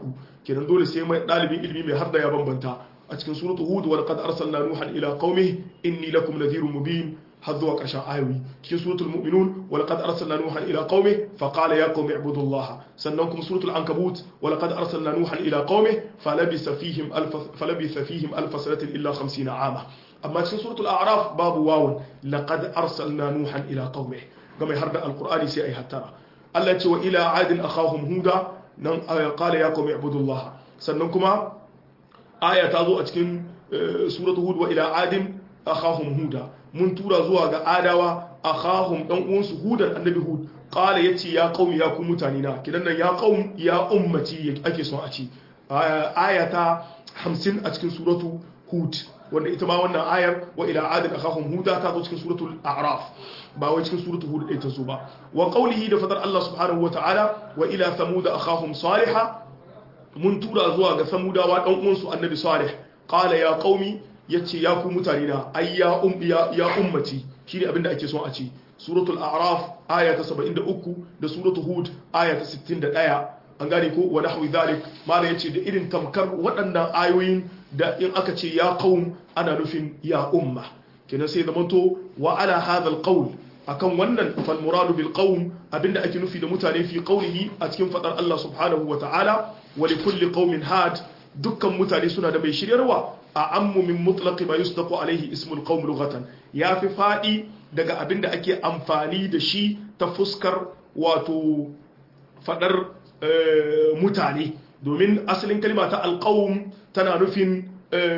Speaker 1: kenan dole sai mai dalibin ilimi mai har da ya bambanta a cikin suratu hud wa laqad arsalna nuhan ila qaumihi inni lakum nadhirun mubin har zuwa ƙarshen ayoyi cikin suratul mu'minun wa laqad arsalna nuhan ila qaumi fa qala ya qaumi ibudullaha sannan kuma suratul ankabut wa laqad arsalna nuhan ila qaumi falabisa fihim alf falabisa fihim alf sanatin illa 50 ama amma cikin suratul a'raf babu wawun laqad arsalna nuhan ila qaumi ga mai harda alqur'ani sai ai hattara Allah ya ce wa ila adin akhahum huda nan qala ya qaumi ibudullaha sannan kuma aya ta zo a cikin suratul hud wa ila adin akhahum huda mun tura zuwa ga adawa akhahum dan uwansu hudan annabi hud qala yace ya qaumi ya ku mutane na kidan nan ya qaum ya ummati ake son a ci aya ta 50 a cikin suratu hud wanda ita ma wannan ayar wa ila adin akhahum huda ta zo cikin suratul a'raf ba wai cikin suratul hud ɗaya ta zo ba wa qawlihi da fadar Allah subhanahu wa ta'ala wa ila thamud akhahum salihah mun tura zuwa ga samudawa dan uwansu annabi salih qala ya qaumi yace ya ku mutane na ai ya um ya, ya ummati shine abin da ake son a ci suratul a'raf aya ta 73 da suratul hud aya ta 61 an gane ko wa nahwi dhalik mala yace da irin tamkar waɗannan ayoyin da in aka ce ya qaum ana nufin ya umma kenan sai zamanto wa ala hadha alqawl akan wannan fal muradu bil qawm abinda ake nufi da mutane fi qawlihi a cikin fadar Allah subhanahu wa ta'ala wa li kulli qaumin had dukkan mutane suna da mai shiryarwa a ammu min mutlaqi ma yusdaqu alaihi ismul qawm lughatan yafi fadi daga abinda ake amfani da shi ta fuskar wato fadar mutane domin asalin kalma ta alqawm tana nufin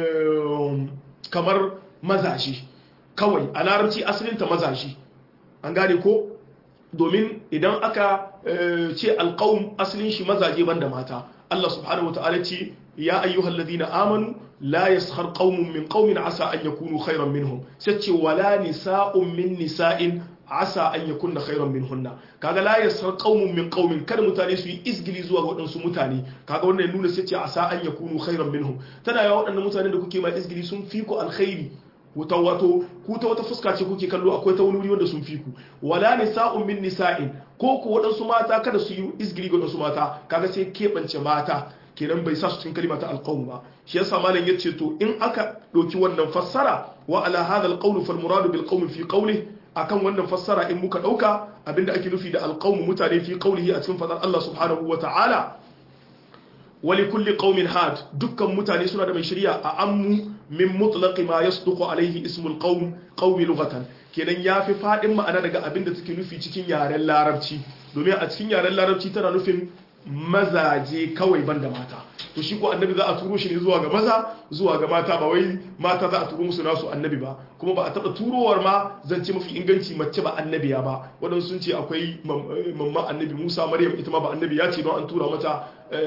Speaker 1: kamar mazashi kawai a larabci asalin ta mazashi an gane ko domin idan aka ce alqawm asalin shi mazaje banda mata Allah subhanahu wa ta'ala ce ya ayyuhal ladina amanu la yaskhar qaumun min qaumin asa an yakunu khayran minhum sace wala nisa'un min nisa'in asa an yakunna khayran minhunna kaga la yaskhar qaumun min qaumin kada mutane su yi izgili zuwa ga wadansu mutane kaga wannan ya nuna sace asa an yakunu khayran minhum tana yawa wadannan mutanen da kuke ma izgili sun fi ku alkhairi wuta wato ku ta wata fuska ce kuke kallo akwai ta wani wuri wanda sun fi ku wala nisa'un min nisa'in ko ku waɗansu mata kada su yi izgiri ga waɗansu mata kaga sai keɓance mata kenan bai sa su cikin kalima ta alqawm ba shi yasa malam yace to in aka ɗauki wannan fassara wa ala hadha alqawl fal murad bil qawm fi qawli akan wannan fassara in muka ɗauka abinda ake nufi da alqawm mutane fi qawlihi a cikin fadar Allah subhanahu wa ta'ala wali kulli qaumin had dukkan mutane suna da mai shari'a a ammu min mutlaqi ma yasduqu alaihi ismul qaum qaumi lughatan kenan yafi fadin ma'ana daga abin da take nufi cikin yaren larabci domin a cikin yaren larabci tana nufin mazaje kawai banda mata to shi ko annabi za a turo shi ne zuwa ga maza zuwa ga mata ba wai mata za a turo musu nasu annabi ba kuma ba a taba turowar ma zance mafi inganci mace ba annabiya ba waɗansu sun ce akwai mamman annabi Musa Maryam ita ma ba annabi ya ce don an tura mata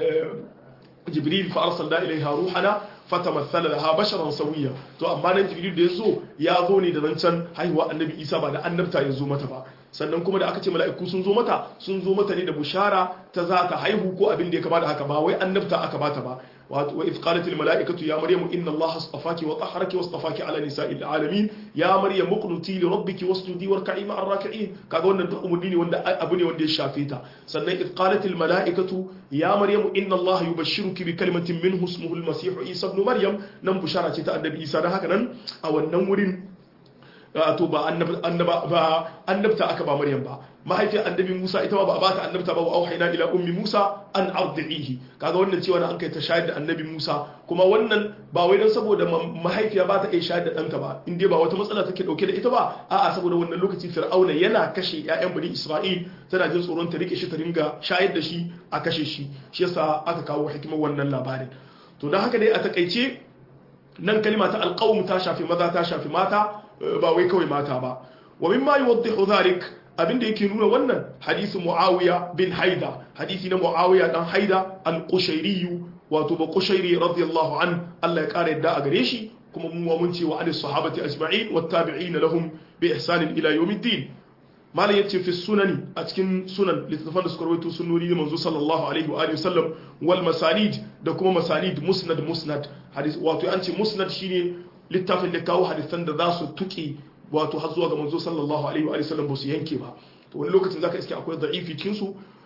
Speaker 1: jibril fa arsalna ilaiha ruhana fatamassala laha basharan sawiya to amma nan jibril da yazo ya zo ne da zancen haihuwa annabi isa ba da annabta ya zo mata ba sannan kuma da aka ce mala'iku sun zo mata sun zo mata ne da bushara ta za ta haihu ko abin da ya kama da haka ba wai annabta aka bata ba wa idh qalat al mala'ikatu ya maryamu inna allaha astafaki wa tahharaki wa astafaki ala nisa'il alamin ya maryam muqnuti li rabbiki wasjudi warka'i ma'ar raki'in kaga wannan duk umurni ne wanda abu ne wanda ya shafe ta sannan idh qalat al mala'ikatu ya maryamu inna allaha yubashshiruki bi kalimatin minhu ismuhu al masih isa ibn maryam nan bushara ce ta annabi isa dan haka nan a wannan wurin to ba annabta aka ba maryam ba mahaifiyar annabi musa ita ma ba a bata annabta ba wa auhayna ila ummi musa an ardihi kaga wannan cewa na an kai ta shayar da annabi musa kuma wannan ba wai dan saboda mahaifiya ba ta iya shayar da ɗanta ba in dai ba wata matsala take dauke da ita ba a'a saboda wannan lokaci fir'auna yana kashe ƴaƴan bani isra'il tana jin tsoron ta rike shi ta ringa shayar da shi a kashe shi shi yasa aka kawo hikimar wannan labarin to dan haka dai a takaice nan kalma ta alqawm ta shafi maza ta shafi mata ba wai kawai mata ba wa mimma yuwaddihu dhalik abinda yake nuna wannan hadisi muawiya bin haida hadisi na muawiya dan haida al-qushairi wato ba qushairi radiyallahu an Allah ya kare yadda a gare shi kuma mu mun ce wa alis sahabati ajma'in wat tabi'in lahum bi ihsan ila yawmiddin malam yace fi sunani a cikin sunan littattafan da suka rawaito sunnoni ne manzo sallallahu alaihi wa alihi wasallam wal masanid da kuma masanid musnad musnad hadis wato an ce musnad shine littafin da kawo hadisan da za su tuki wato har zuwa ga manzo sallallahu alaihi wa sallam ba su yanke ba to wani lokacin zaka iske akwai da'ifi cikin su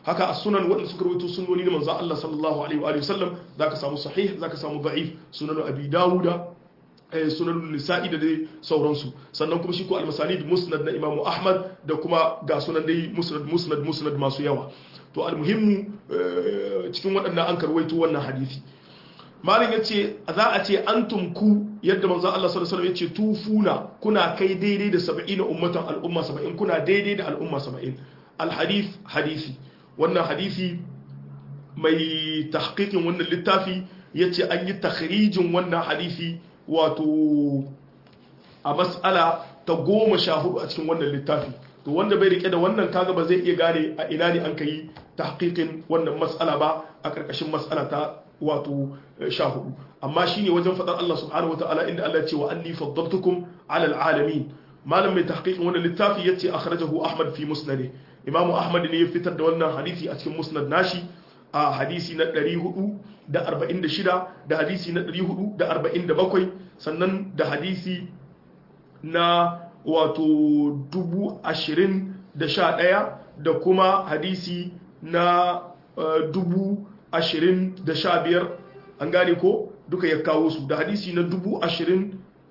Speaker 1: haka as-sunan wanda suka rawaito sunnoni na manzo Allah sallallahu alaihi wa sallam zaka samu sahih zaka samu da'if sunan abi dawuda sunan nisa'i da dai sauransu sannan kuma shi ko al-masanid musnad na imamu ahmad da kuma ga sunan dai musnad musnad musnad masu yawa to al-muhimmu cikin waɗannan an karwaito wannan hadisi malin yace za a ce antum ku yadda manzo Allah sallallahu alaihi wasallam yace tufuna kuna kai daidai da 70 ummatan al'umma 70 kuna daidai da al'umma 70 al-hadith hadisi wannan hadisi mai tahqiqin wannan littafi yace an yi takhrijin wannan hadisi wato a mas'ala ta goma sha hudu a cikin wannan littafi to wanda bai rike da wannan kaga ba zai iya gane a ina ne an kai tahqiqin wannan mas'ala ba a karkashin mas'ala ta wato sha hudu amma shine wajen fadar Allah subhanahu wataala inda Allah ya ce wa anni faddaltukum ala alalamin malam mai tahqiqin wannan littafi yace akhrajahu Ahmad fi musnadih Imam Ahmad ne ya fitar da wannan hadisi a cikin musnad nashi a hadisi na 446 da hadisi na 447 sannan da hadisi na wato 20,011 da kuma hadisi na 20,015 an gane ko duka ya kawo su da hadisi na 20,025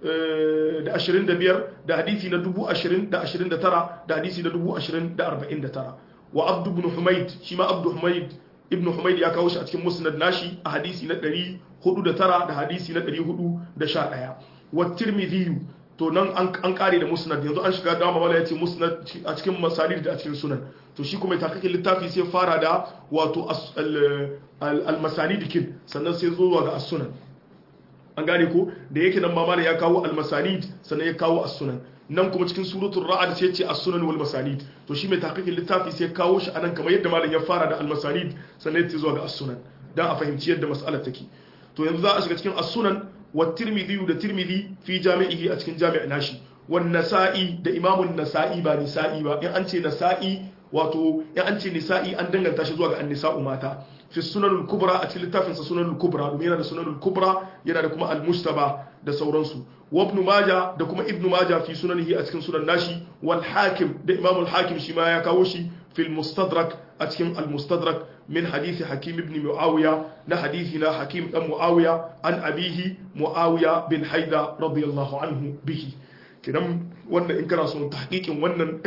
Speaker 1: da hadisi na 20,029 da hadisi na 20,049 wa abdu ibn humaid shi ma abdu humaid ibn Humayd ya kawo shi a cikin musnad nashi a hadisi na 409 da hadisi na 411 wa tirmidhi to nan an kare da musnad yanzu an shiga dama wala yace musnad a cikin masalid da a cikin sunan to shi kuma takakin littafi sai fara da wato al masalid kin sannan sai zuwa ga as-sunan an gane ko da yake nan mamala ya kawo al masalid sannan ya kawo as-sunan nan kuma cikin suratul ra'd sai ce as-sunan wal masanid to shi mai tahqiqin littafi sai kawo shi anan kamar yadda malam ya fara da al-masanid sannan ya zuwa ga as-sunan dan a fahimci yadda mas'alar take to yanzu za a shiga cikin as-sunan wa tirmidhi da tirmidhi fi jami'ihi a cikin jami'in nashi wan nasa'i da imamun nasa'i ba nisa'i ba in an ce nasa'i wato in an ce nisa'i an danganta shi zuwa ga an-nisa'u mata fi sunanul kubra a cikin littafinsa sunanul kubra domin yana da sunanul kubra yana da kuma al-mustaba da sauransu wa ibn majah da kuma ibn majah fi sunanihi a cikin sunan nashi wal hakim da imam al hakim shi ma ya kawo shi fil mustadrak a cikin al mustadrak min hadisi hakim ibn muawiya na hadisi na hakim dan muawiya an abihi muawiya bin haida radiyallahu anhu bihi kidan wannan in kana son tahqiqin wannan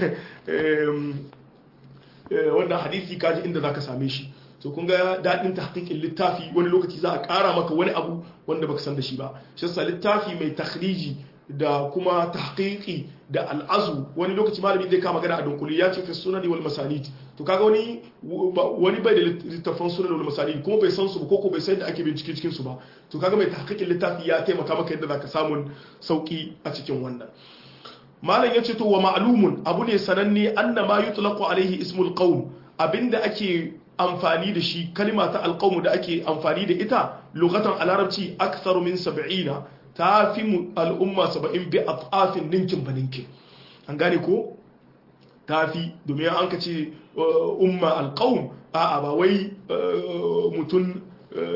Speaker 1: wannan hadisi kaji inda zaka same shi to kun ga daɗin tahqiqin littafi wani lokaci za a ƙara maka wani abu wanda baka san da shi ba shi yasa littafi mai takhriji da kuma tahqiqi da al'azu wani lokaci malami zai kama magana a dunkuli ya ce fi sunani wal masanid to kaga wani wani bai da littafan sunani wal masanid kuma bai san su ba ko bai san da ake bincike cikin su ba to kaga mai tahqiqin littafi ya taimaka maka yadda zaka samu sauki a cikin wannan malam yace to wa ma'lumun abu ne sananne annama yutlaqu alaihi ismul qawm abinda ake amfani da shi kalima ta alƙawmu da ake amfani da ita lugatan a larabci aktharu min sab'ina ta fi al'umma saba'in bi atafin ninkin ba ninkin an gane ko ta fi domin an ka ce umma alƙawm a'a ba wai mutum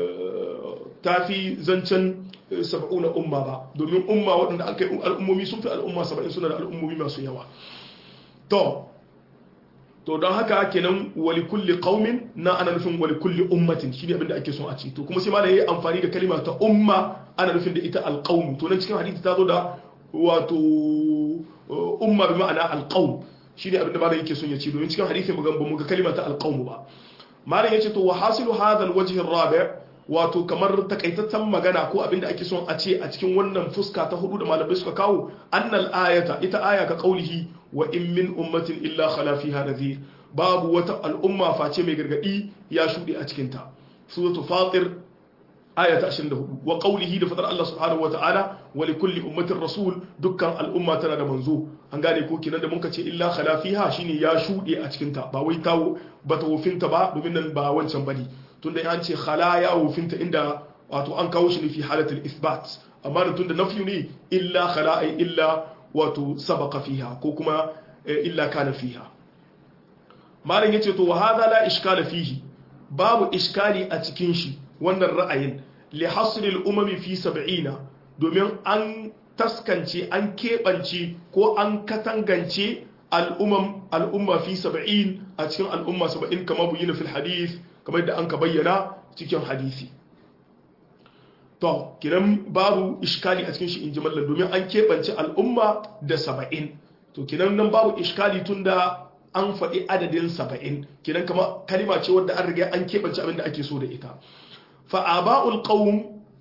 Speaker 1: ta fi zancen saba'una umma ba domin umma waɗanda aka yi al'ummomi sun fi al'umma saba'in suna da al'ummomi masu yawa to to don haka kenan wali kulli qaumin na ana nufin wali kulli ummatin shine abin da ake son a ci to kuma sai ma da yayi amfani da kalima ta umma ana nufin da ita alqaum to nan cikin hadisi ta zo da wato umma bi ma'ana alqaum shine abin da malam yake son ya ci domin cikin hadisi mu ga mu ga kalima ta alqaum ba malam yace to wa hasilu hadha alwajh arabi' wato kamar takaitaccen magana ko abin da ake son a ce a cikin wannan fuska ta hudu da malamai suka kawo annal ayata ita aya ka kaulihi wa in min ummatin illa khala fiha nadhir babu wata al'umma face mai gargadi ya shude a cikin ta suratul fatir aya ta 24 wa qawlihi da fadar Allah subhanahu wa ta'ala wa li kulli ummatin rasul dukkan al'umma tana da manzo an gane ko kinan da muka ce illa khala fiha shine ya shude a cikin ta ba wai tawo bata wofinta ba domin nan ba wancan bane tunda an ce khala ya wofinta inda wato an kawo shi ne fi halatul isbat amma da tunda nafi ne illa khala ay illa wato sabaqa fiha ko kuma illa kana fiha malam yace to wa hadha la iskala fihi babu iskali a cikin shi wannan ra'ayin li hasri al umami fi 70 domin an taskance an keɓance ko an katangance al'umam al'umma fi 70 a cikin al'umma 70 kama buyina fil hadith kamar da an ka bayyana cikin hadisi to kiran babu iskali a cikin shi in ji mallan domin an keɓance al'umma da 70 to kinan nan babu iskali tunda an faɗi adadin 70 kinan kama kalima ce wadda an riga an keɓance abin da ake so da ita fa aba'ul qawm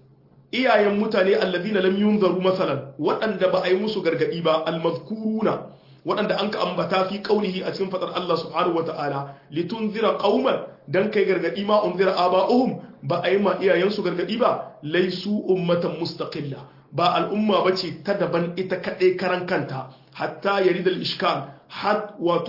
Speaker 1: iyayen mutane allazina lam yunzaru masalan waɗanda ba a yi musu gargadi ba almazkuruna waɗanda an ka ambata fi qaulihi a cikin fadar Allah subhanahu wataala litunzira qauman dan kai gargadi ma unzira aba'uhum ba a yi ma iyayen su gargadi ba laisu ummatan mustaqilla ba al'umma bace ta daban ita kadai karan kanta hatta yaridal ishkal har wato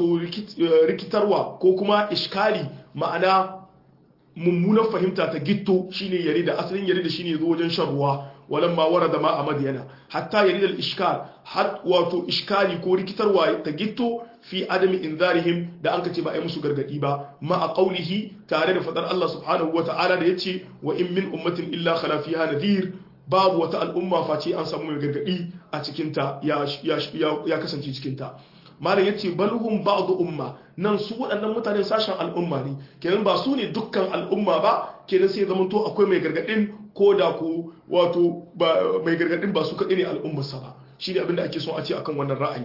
Speaker 1: rikitarwa ko kuma iskali ma'ana mummunan fahimta ta gitto shine yare da asalin yare da shine zo wajen shan ruwa walan ma warada ma a madiyana hatta yare da iskal har wato iskali ko rikitarwa ta gitto fi adami inzarihim da an kace ba ai musu gargadi ba ma a qaulihi tare da fadar Allah subhanahu wata'ala da yace wa in min ummatin illa khala fiha nadhir babu wata al'umma face an samu mai gargadi a cikin ta ya ya kasance cikin ta malam ya ce balhum ba'du umma nan su waɗannan mutanen sashen al'umma ne kenan ba su ne dukkan al'umma ba kenan sai zama to akwai mai gargadin ko da ko wato mai gargadin ba su kaɗai ne al'ummarsa ba shi ne abinda ake son a ce akan wannan ra'ayi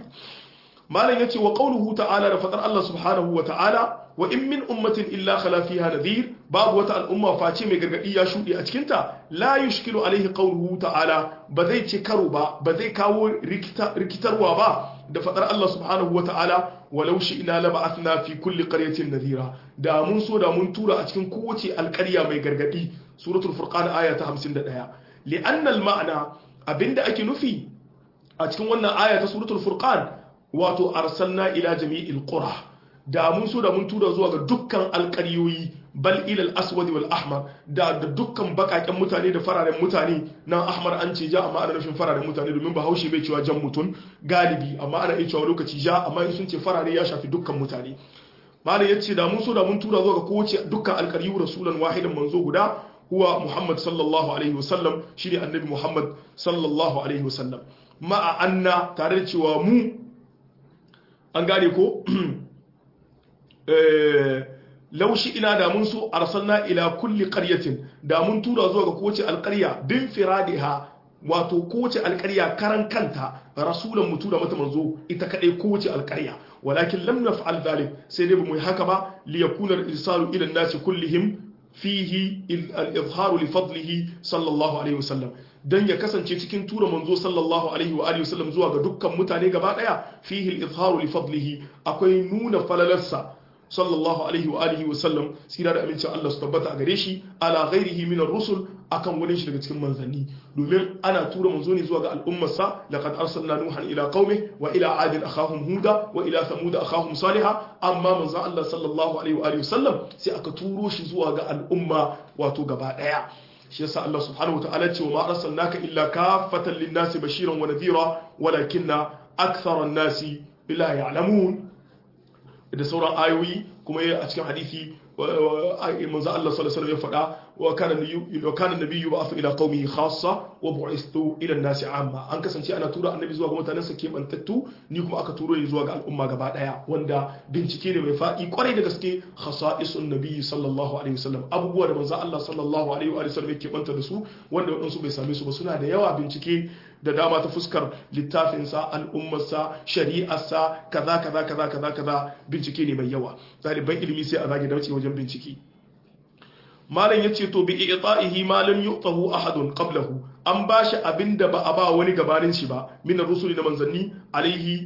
Speaker 1: malam ya ce wa qauluhu ta'ala da fadar Allah subhanahu wa ta'ala wa in min ummatin illa khala fiha nadhir babu wata al'umma face mai gargadi ya shuɗe a cikin ta la yushkilu alaihi qawluhu ta'ala ba zai ce karo ba ba zai kawo rikitarwa ba da fadar Allah subhanahu wata'ala walau shi ina laba'athna fi kulli qaryatin nadhira da mun so da mun tura a cikin kowace alƙarya mai gargadi suratul furqan aya ta 51 li'anna al-ma'na abinda ake nufi a cikin wannan aya ta suratul furqan wato arsalna ila jami'il qura da mun so da mun tura zuwa ga dukkan alƙaryoyi bal ilal aswad wal ahmar da da dukkan bakaken mutane da fararen mutane nan ahmar an ce ja amma ana nufin fararen mutane domin bahaushe bai cewa jan mutum galibi amma ana iya cewa lokaci ja amma in sun ce farare ya shafi dukkan mutane malam yace da mun so da mun tura zuwa ga kowace dukkan alƙaryu rasulan wahidan manzo guda huwa muhammad sallallahu alaihi wasallam shine annabi muhammad sallallahu alaihi wasallam ma'a anna tare da cewa mu an gane ko laushi ina da mun so arsalna ila kulli qaryatin da mun tura zuwa ga kowace alƙarya bin firadiha wato kowace alƙarya karan kanta rasulan mu tura mata manzo ita kadai kowace alƙarya walakin lam naf'al dhalik sai dai mu yi haka ba li yakuna al-irsalu ila an-nasi kullihim fihi al-izharu li fadlihi sallallahu alaihi wasallam dan ya kasance cikin tura manzo sallallahu alaihi wa alihi wasallam zuwa ga dukkan mutane gaba daya fihi al-izharu li fadlihi akwai nuna falalarsa sallallahu alaihi wa alihi wa sallam sira da amincin Allah su tabbata a gare shi ala ghairihi min ar-rusul akan wani shi daga cikin manzanni domin ana tura manzo ne zuwa ga al'ummarsa laqad arsalna nuhan ila qaumi wa ila adin akhahum huda wa ila thamud akhahum salihah amma manzo Allah sallallahu alaihi wa alihi wa sallam sai aka turo shi zuwa ga al'umma wato gaba daya shi yasa Allah subhanahu wataala ce wa ma arsalnaka illa kaffatan lin-nasi bashiran wa nadhira walakinna akthara an-nasi la ya'lamun da sauran ayoyi kuma a cikin hadisi manzo Allah sallallahu alaihi wasallam ya faɗa wa kana wa kana nabiyyu ba'athu ila qaumihi khassa wa bu'ithu ila an-nasi amma an kasance ana tura annabi zuwa ga mutanen sa kebantattu ni kuma aka turo ni zuwa ga al'umma gaba daya wanda bincike ne mai faɗi kwarai da gaske khasa'isun nabiyyi sallallahu alaihi wasallam abubuwa da manzo Allah sallallahu alaihi wa sallam yake banta da su wanda wadansu bai same su ba suna da yawa bincike da dama ta fuskar littafinsa al'ummarsa shari'arsa kaza kaza kaza kaza kaza bincike ne mai yawa ɗaliban ilimi sai a zage dauce wajen bincike malam ya ce to bi i'ta'ihi ma lam yu'tahu ahadun qablahu an bashi abinda ba a ba wani gabanin shi ba min rusuli da manzanni alaihi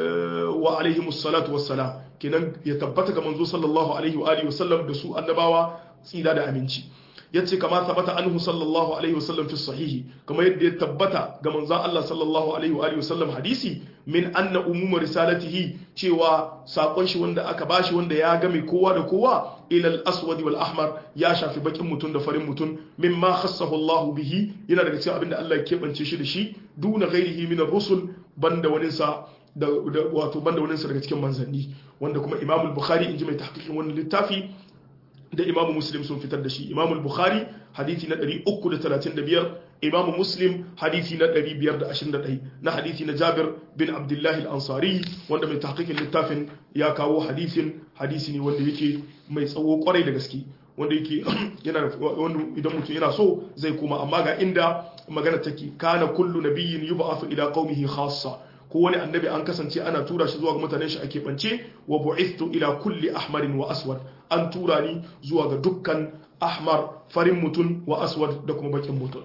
Speaker 1: wa alaihi musallatu wassalam kenan ya tabbata ga manzo sallallahu alaihi wa alihi wasallam da su annabawa tsira da aminci yace kama tabbata anhu sallallahu alaihi wasallam fi sahihi kama yadda ya tabbata ga manzon Allah sallallahu alaihi wa alihi wasallam hadisi min anna umuma risalatihi cewa sakon shi wanda aka bashi wanda ya game kowa da kowa ila al-aswad wal ahmar ya shafi bakin mutum da farin mutum mimma khassahu Allah bihi yana daga cikin abinda Allah ya kebance shi da shi duna ghairihi min ar-rusul banda wani sa da wato banda wani sa daga cikin manzanni wanda kuma Imam al-Bukhari inji mai tahqiqin wannan littafi da imamu muslim sun fitar da shi imamu bukhari hadithi na 335 imamu muslim hadisi na 521 na hadisi na jabir bin abdullahi al-ansari wanda mai tahqiqin littafin ya kawo hadisin hadisi ne wanda yake mai tsawo kwarai da gaske wanda yake yana wanda idan mutum yana so zai koma amma ga inda magana take kana kullu nabiyyin yub'athu ila qaumihi khassa ko wani annabi an kasance ana tura shi zuwa ga mutanen shi ake bance wa bu'ithtu ila kulli ahmarin wa aswad an tura ni zuwa ga dukkan ahmar farin mutum wa aswad da kuma bakin mutum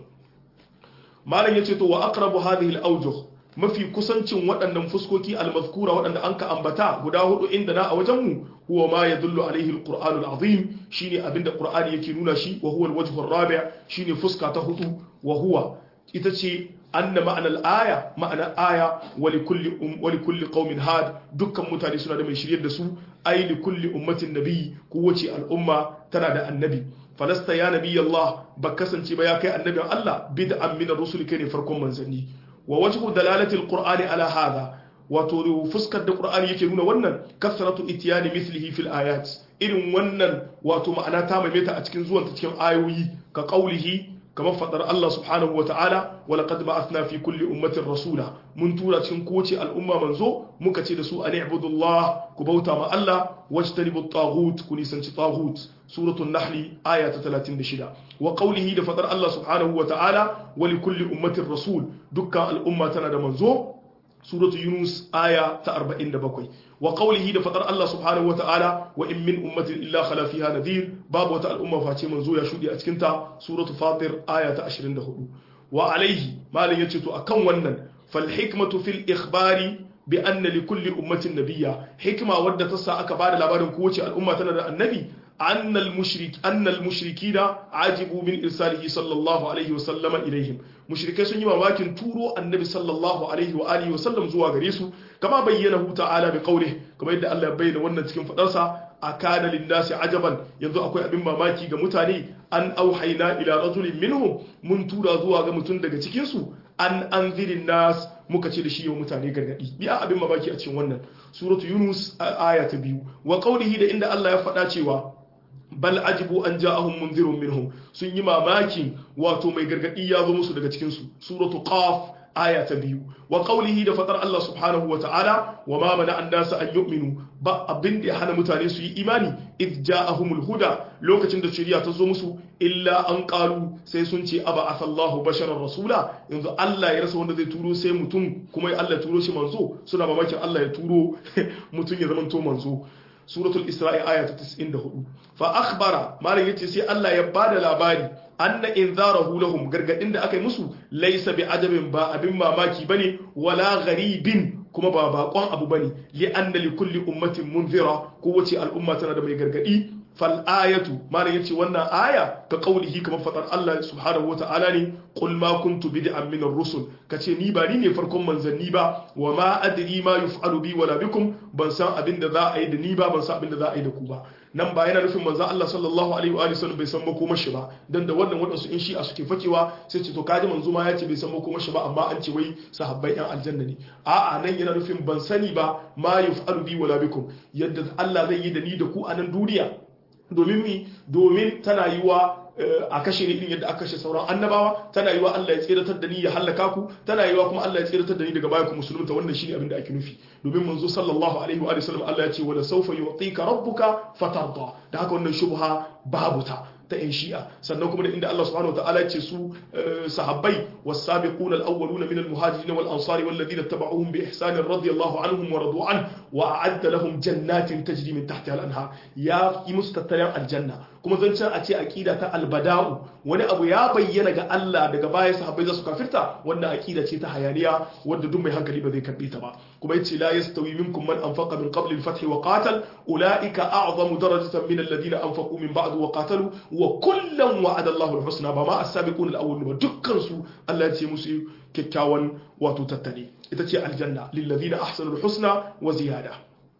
Speaker 1: malam yace to wa aqrabu hadhihi al-awjuh mafi kusancin waɗannan fuskoki al-mazkura waɗanda an ka ambata guda hudu inda na a wajen mu huwa ma yadullu alaihi al-qur'an al-azim shine abinda qur'ani yake nuna shi wa huwa al-wajh ar-rabi' shine fuska ta hudu wa huwa ita ce anna ma'ana al-aya ma'ana aya wa likulli um wa likulli qaumin had dukkan mutane suna da mai shiryar da su ay likulli ummatin nabi kowace al'umma tana da annabi falasta ya nabi Allah ba kasance ba ya kai annabin Allah bid'an min ar-rusul kai ne farkon manzanni wa wajhu dalalati al-qur'ani ala hadha wato fuskar da qur'ani yake nuna wannan kasratu itiyani mithlihi fil ayat irin wannan wato ma'ana ta maimaita a cikin zuwan ta cikin ayoyi ka qaulihi kamar fadar Allah subhanahu wa ta'ala wa laqad ba'athna fi kulli ummatin rasula mun tura cikin kowace al'umma manzo muka ce da su an ibudullah ku bauta ma Allah wajtanibu at-taghut ku nisanci taghut suratul nahl aya ta 36 wa qawlihi da fadar Allah subhanahu wa ta'ala wa li kulli ummatin rasul dukkan al'umma tana da manzo suratu yunus aya ta 47 wa qawlihi da fadar Allah subhanahu wa ta'ala wa in min ummatin illa khala fiha nadhir babu wata al'umma face manzo ya shudi a cikin ta suratu fatir aya ta 24 wa alaihi malin yace to akan wannan fal hikmatu fil ikhbari bi anna li kulli ummatin nabiyya hikma wadda ta sa aka bada labarin kowace al'umma tana da annabi أن المشرك أن المشركين عجبوا من إرساله صلى الله عليه وسلم إليهم مشركين سنجي مواكن تورو النبي صلى الله عليه وآله وسلم زوا غريسو كما بينه تعالى بقوله كما يدى الله بين ونن تكن فدرسا أكان للناس عجبا ينذو أكوي أبن ماماكي غمتاني أن أوحينا إلى رجل منهم من تورا زوا غمتون دغا تكنسو أن أنذر الناس muka ce da shi yau mutane gargadi biya abin mamaki a cikin wannan suratu yunus aya ta biyu wa qaulihi da inda Allah ya faɗa cewa bal ajibu an ja'ahum munzirun minhum sun yi mamakin wato mai gargadi ya zo musu daga cikin su suratu qaf aya ta biyu wa qawlihi da fatar Allah subhanahu wa ta'ala wa ma mana an nasa an yu'minu ba abin da ya hana mutane su yi imani id ja'ahumul huda lokacin da shari'a ta zo musu illa an qalu sai sun ce aba asallahu basharar rasula yanzu Allah ya rasa wanda zai turo sai mutum kuma Allah ya turo shi manzo suna mamakin Allah ya turo mutum ya zama to manzo suratul isra'i aya ta 94 fa akhbara malam yace sai Allah ya bada labari anna inzarahu lahum gargadin da aka yi musu laysa bi adabin ba abin mamaki bane wala gharibin kuma ba bakon abu bane li anna li kulli ummatin munzira kowace al'umma tana da mai gargadi fal ayatu malam yace wannan aya ka qaulihi kamar fadar Allah subhanahu wata'ala ne qul ma kuntu bid'an min ar-rusul kace ni ba ni ne farkon manzanni ba wa ma adri ma yuf'alu bi wala bikum ban san abin da za a yi da ni ba ban san abin da za a yi da ku ba nan ba yana nufin manzan Allah sallallahu alaihi wa sallam bai san makomar shi ba dan da wannan wadansu in shi a suke fakewa sai ce to kaji manzo ma ya ce bai san makomar shi ba amma an ce wai sahabbai yan aljanna ne a'a nan yana nufin ban sani ba ma yuf'alu bi wala bikum yadda Allah zai yi da ni da ku a nan duniya domin mi domin tana yi wa a kashe ni irin yadda aka kashe sauran annabawa tana yi wa Allah ya tseratar da ni ya hallaka ku tana yi wa kuma Allah ya tseratar da ni daga baya ku musulunta wannan shine abin da ake nufi domin manzo sallallahu alaihi wa sallam Allah ya ce wala sawfa yu'tika rabbuka fatarda da haka wannan shubha babu ta ta yan shi'a sannan kuma da inda Allah subhanahu wataala ce su sahabbai was-sabiquna al-awwaluna min al-muhajirin wal-ansari wal-ladina tabauhum bi ihsan radiyallahu anhum wa radu an wa a'adda lahum jannatin tajri min tahtiha al-anhar ya yi musu tattalin aljanna kuma zancen a ce aqida ta albada'u wani abu ya bayyana ga Allah daga baya sahabbai za su kafirta wannan aqida ce ta hayaniya wanda duk mai hankali ba zai karbe ta ba kuma yace la yastawi minkum man anfaqa min qabli al-fath wa qatal ulaika a'zamu darajatan min alladhina anfaqu min ba'd wa qatalu wa kullan wa'ada Allahu al-husna ba ma as-sabiqun al-awwalun ba dukkan su Allah ya ce musu kyakkyawan wato tattali ita ce aljanna lil ladina ahsanu al-husna wa ziyada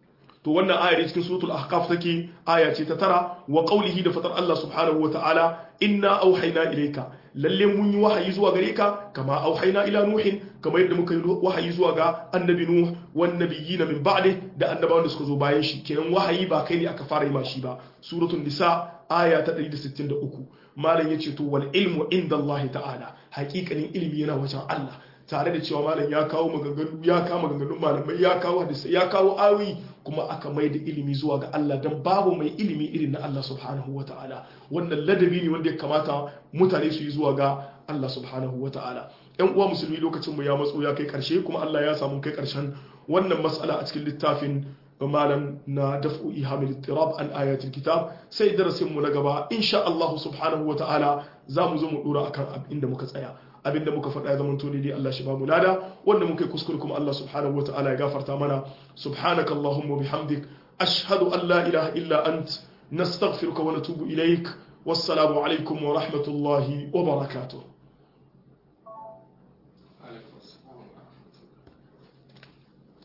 Speaker 1: to wannan ayar cikin suratul ahqaf take aya ce ta tara wa qawlihi da fatar Allah subhanahu wa ta'ala inna auhayna ilayka lalle mun yi wahayi zuwa gare ka kama auhayna ila nuhin kamar yadda muka yi wahayi zuwa ga annabi nuh wan nabiyina min ba'di da annabawan da suka zo bayan shi kenan wahayi ba kai ne aka fara yi ma shi ba suratul nisa aya ta 163 malam yace to wal ilmu inda Allah ta'ala hakikanin ilimi yana wajen Allah tare da cewa malam ya kawo maganganu ya kawo maganganun malamai ya kawo hadisi ya kawo awi kuma aka mai da ilimi zuwa ga Allah dan babu mai ilimi irin na Allah subhanahu wa ta'ala wannan ladabi ne wanda ya kamata mutane su yi zuwa ga Allah subhanahu wa ta'ala yan uwa musulmi lokacin mu ya matso ya kai karshe kuma Allah ya samu kai karshen wannan mas'ala a cikin littafin malam na daf'u ihamil ittirab an ayatul kitab sai darasin mu na gaba insha Allah subhanahu wa ta'ala za mu zo mu dora akan inda muka tsaya abinda muka faɗa ya zama to dai Allah shi ba mu lada wanda muka yi kuskure kuma Allah subhanahu wa ta'ala ya gafarta mana subhanaka allahumma bihamdik ashhadu an la ilaha illa ant nastaghfiruka wa natubu ilaik wassalamu alaikum wa rahmatullahi wa barakatuh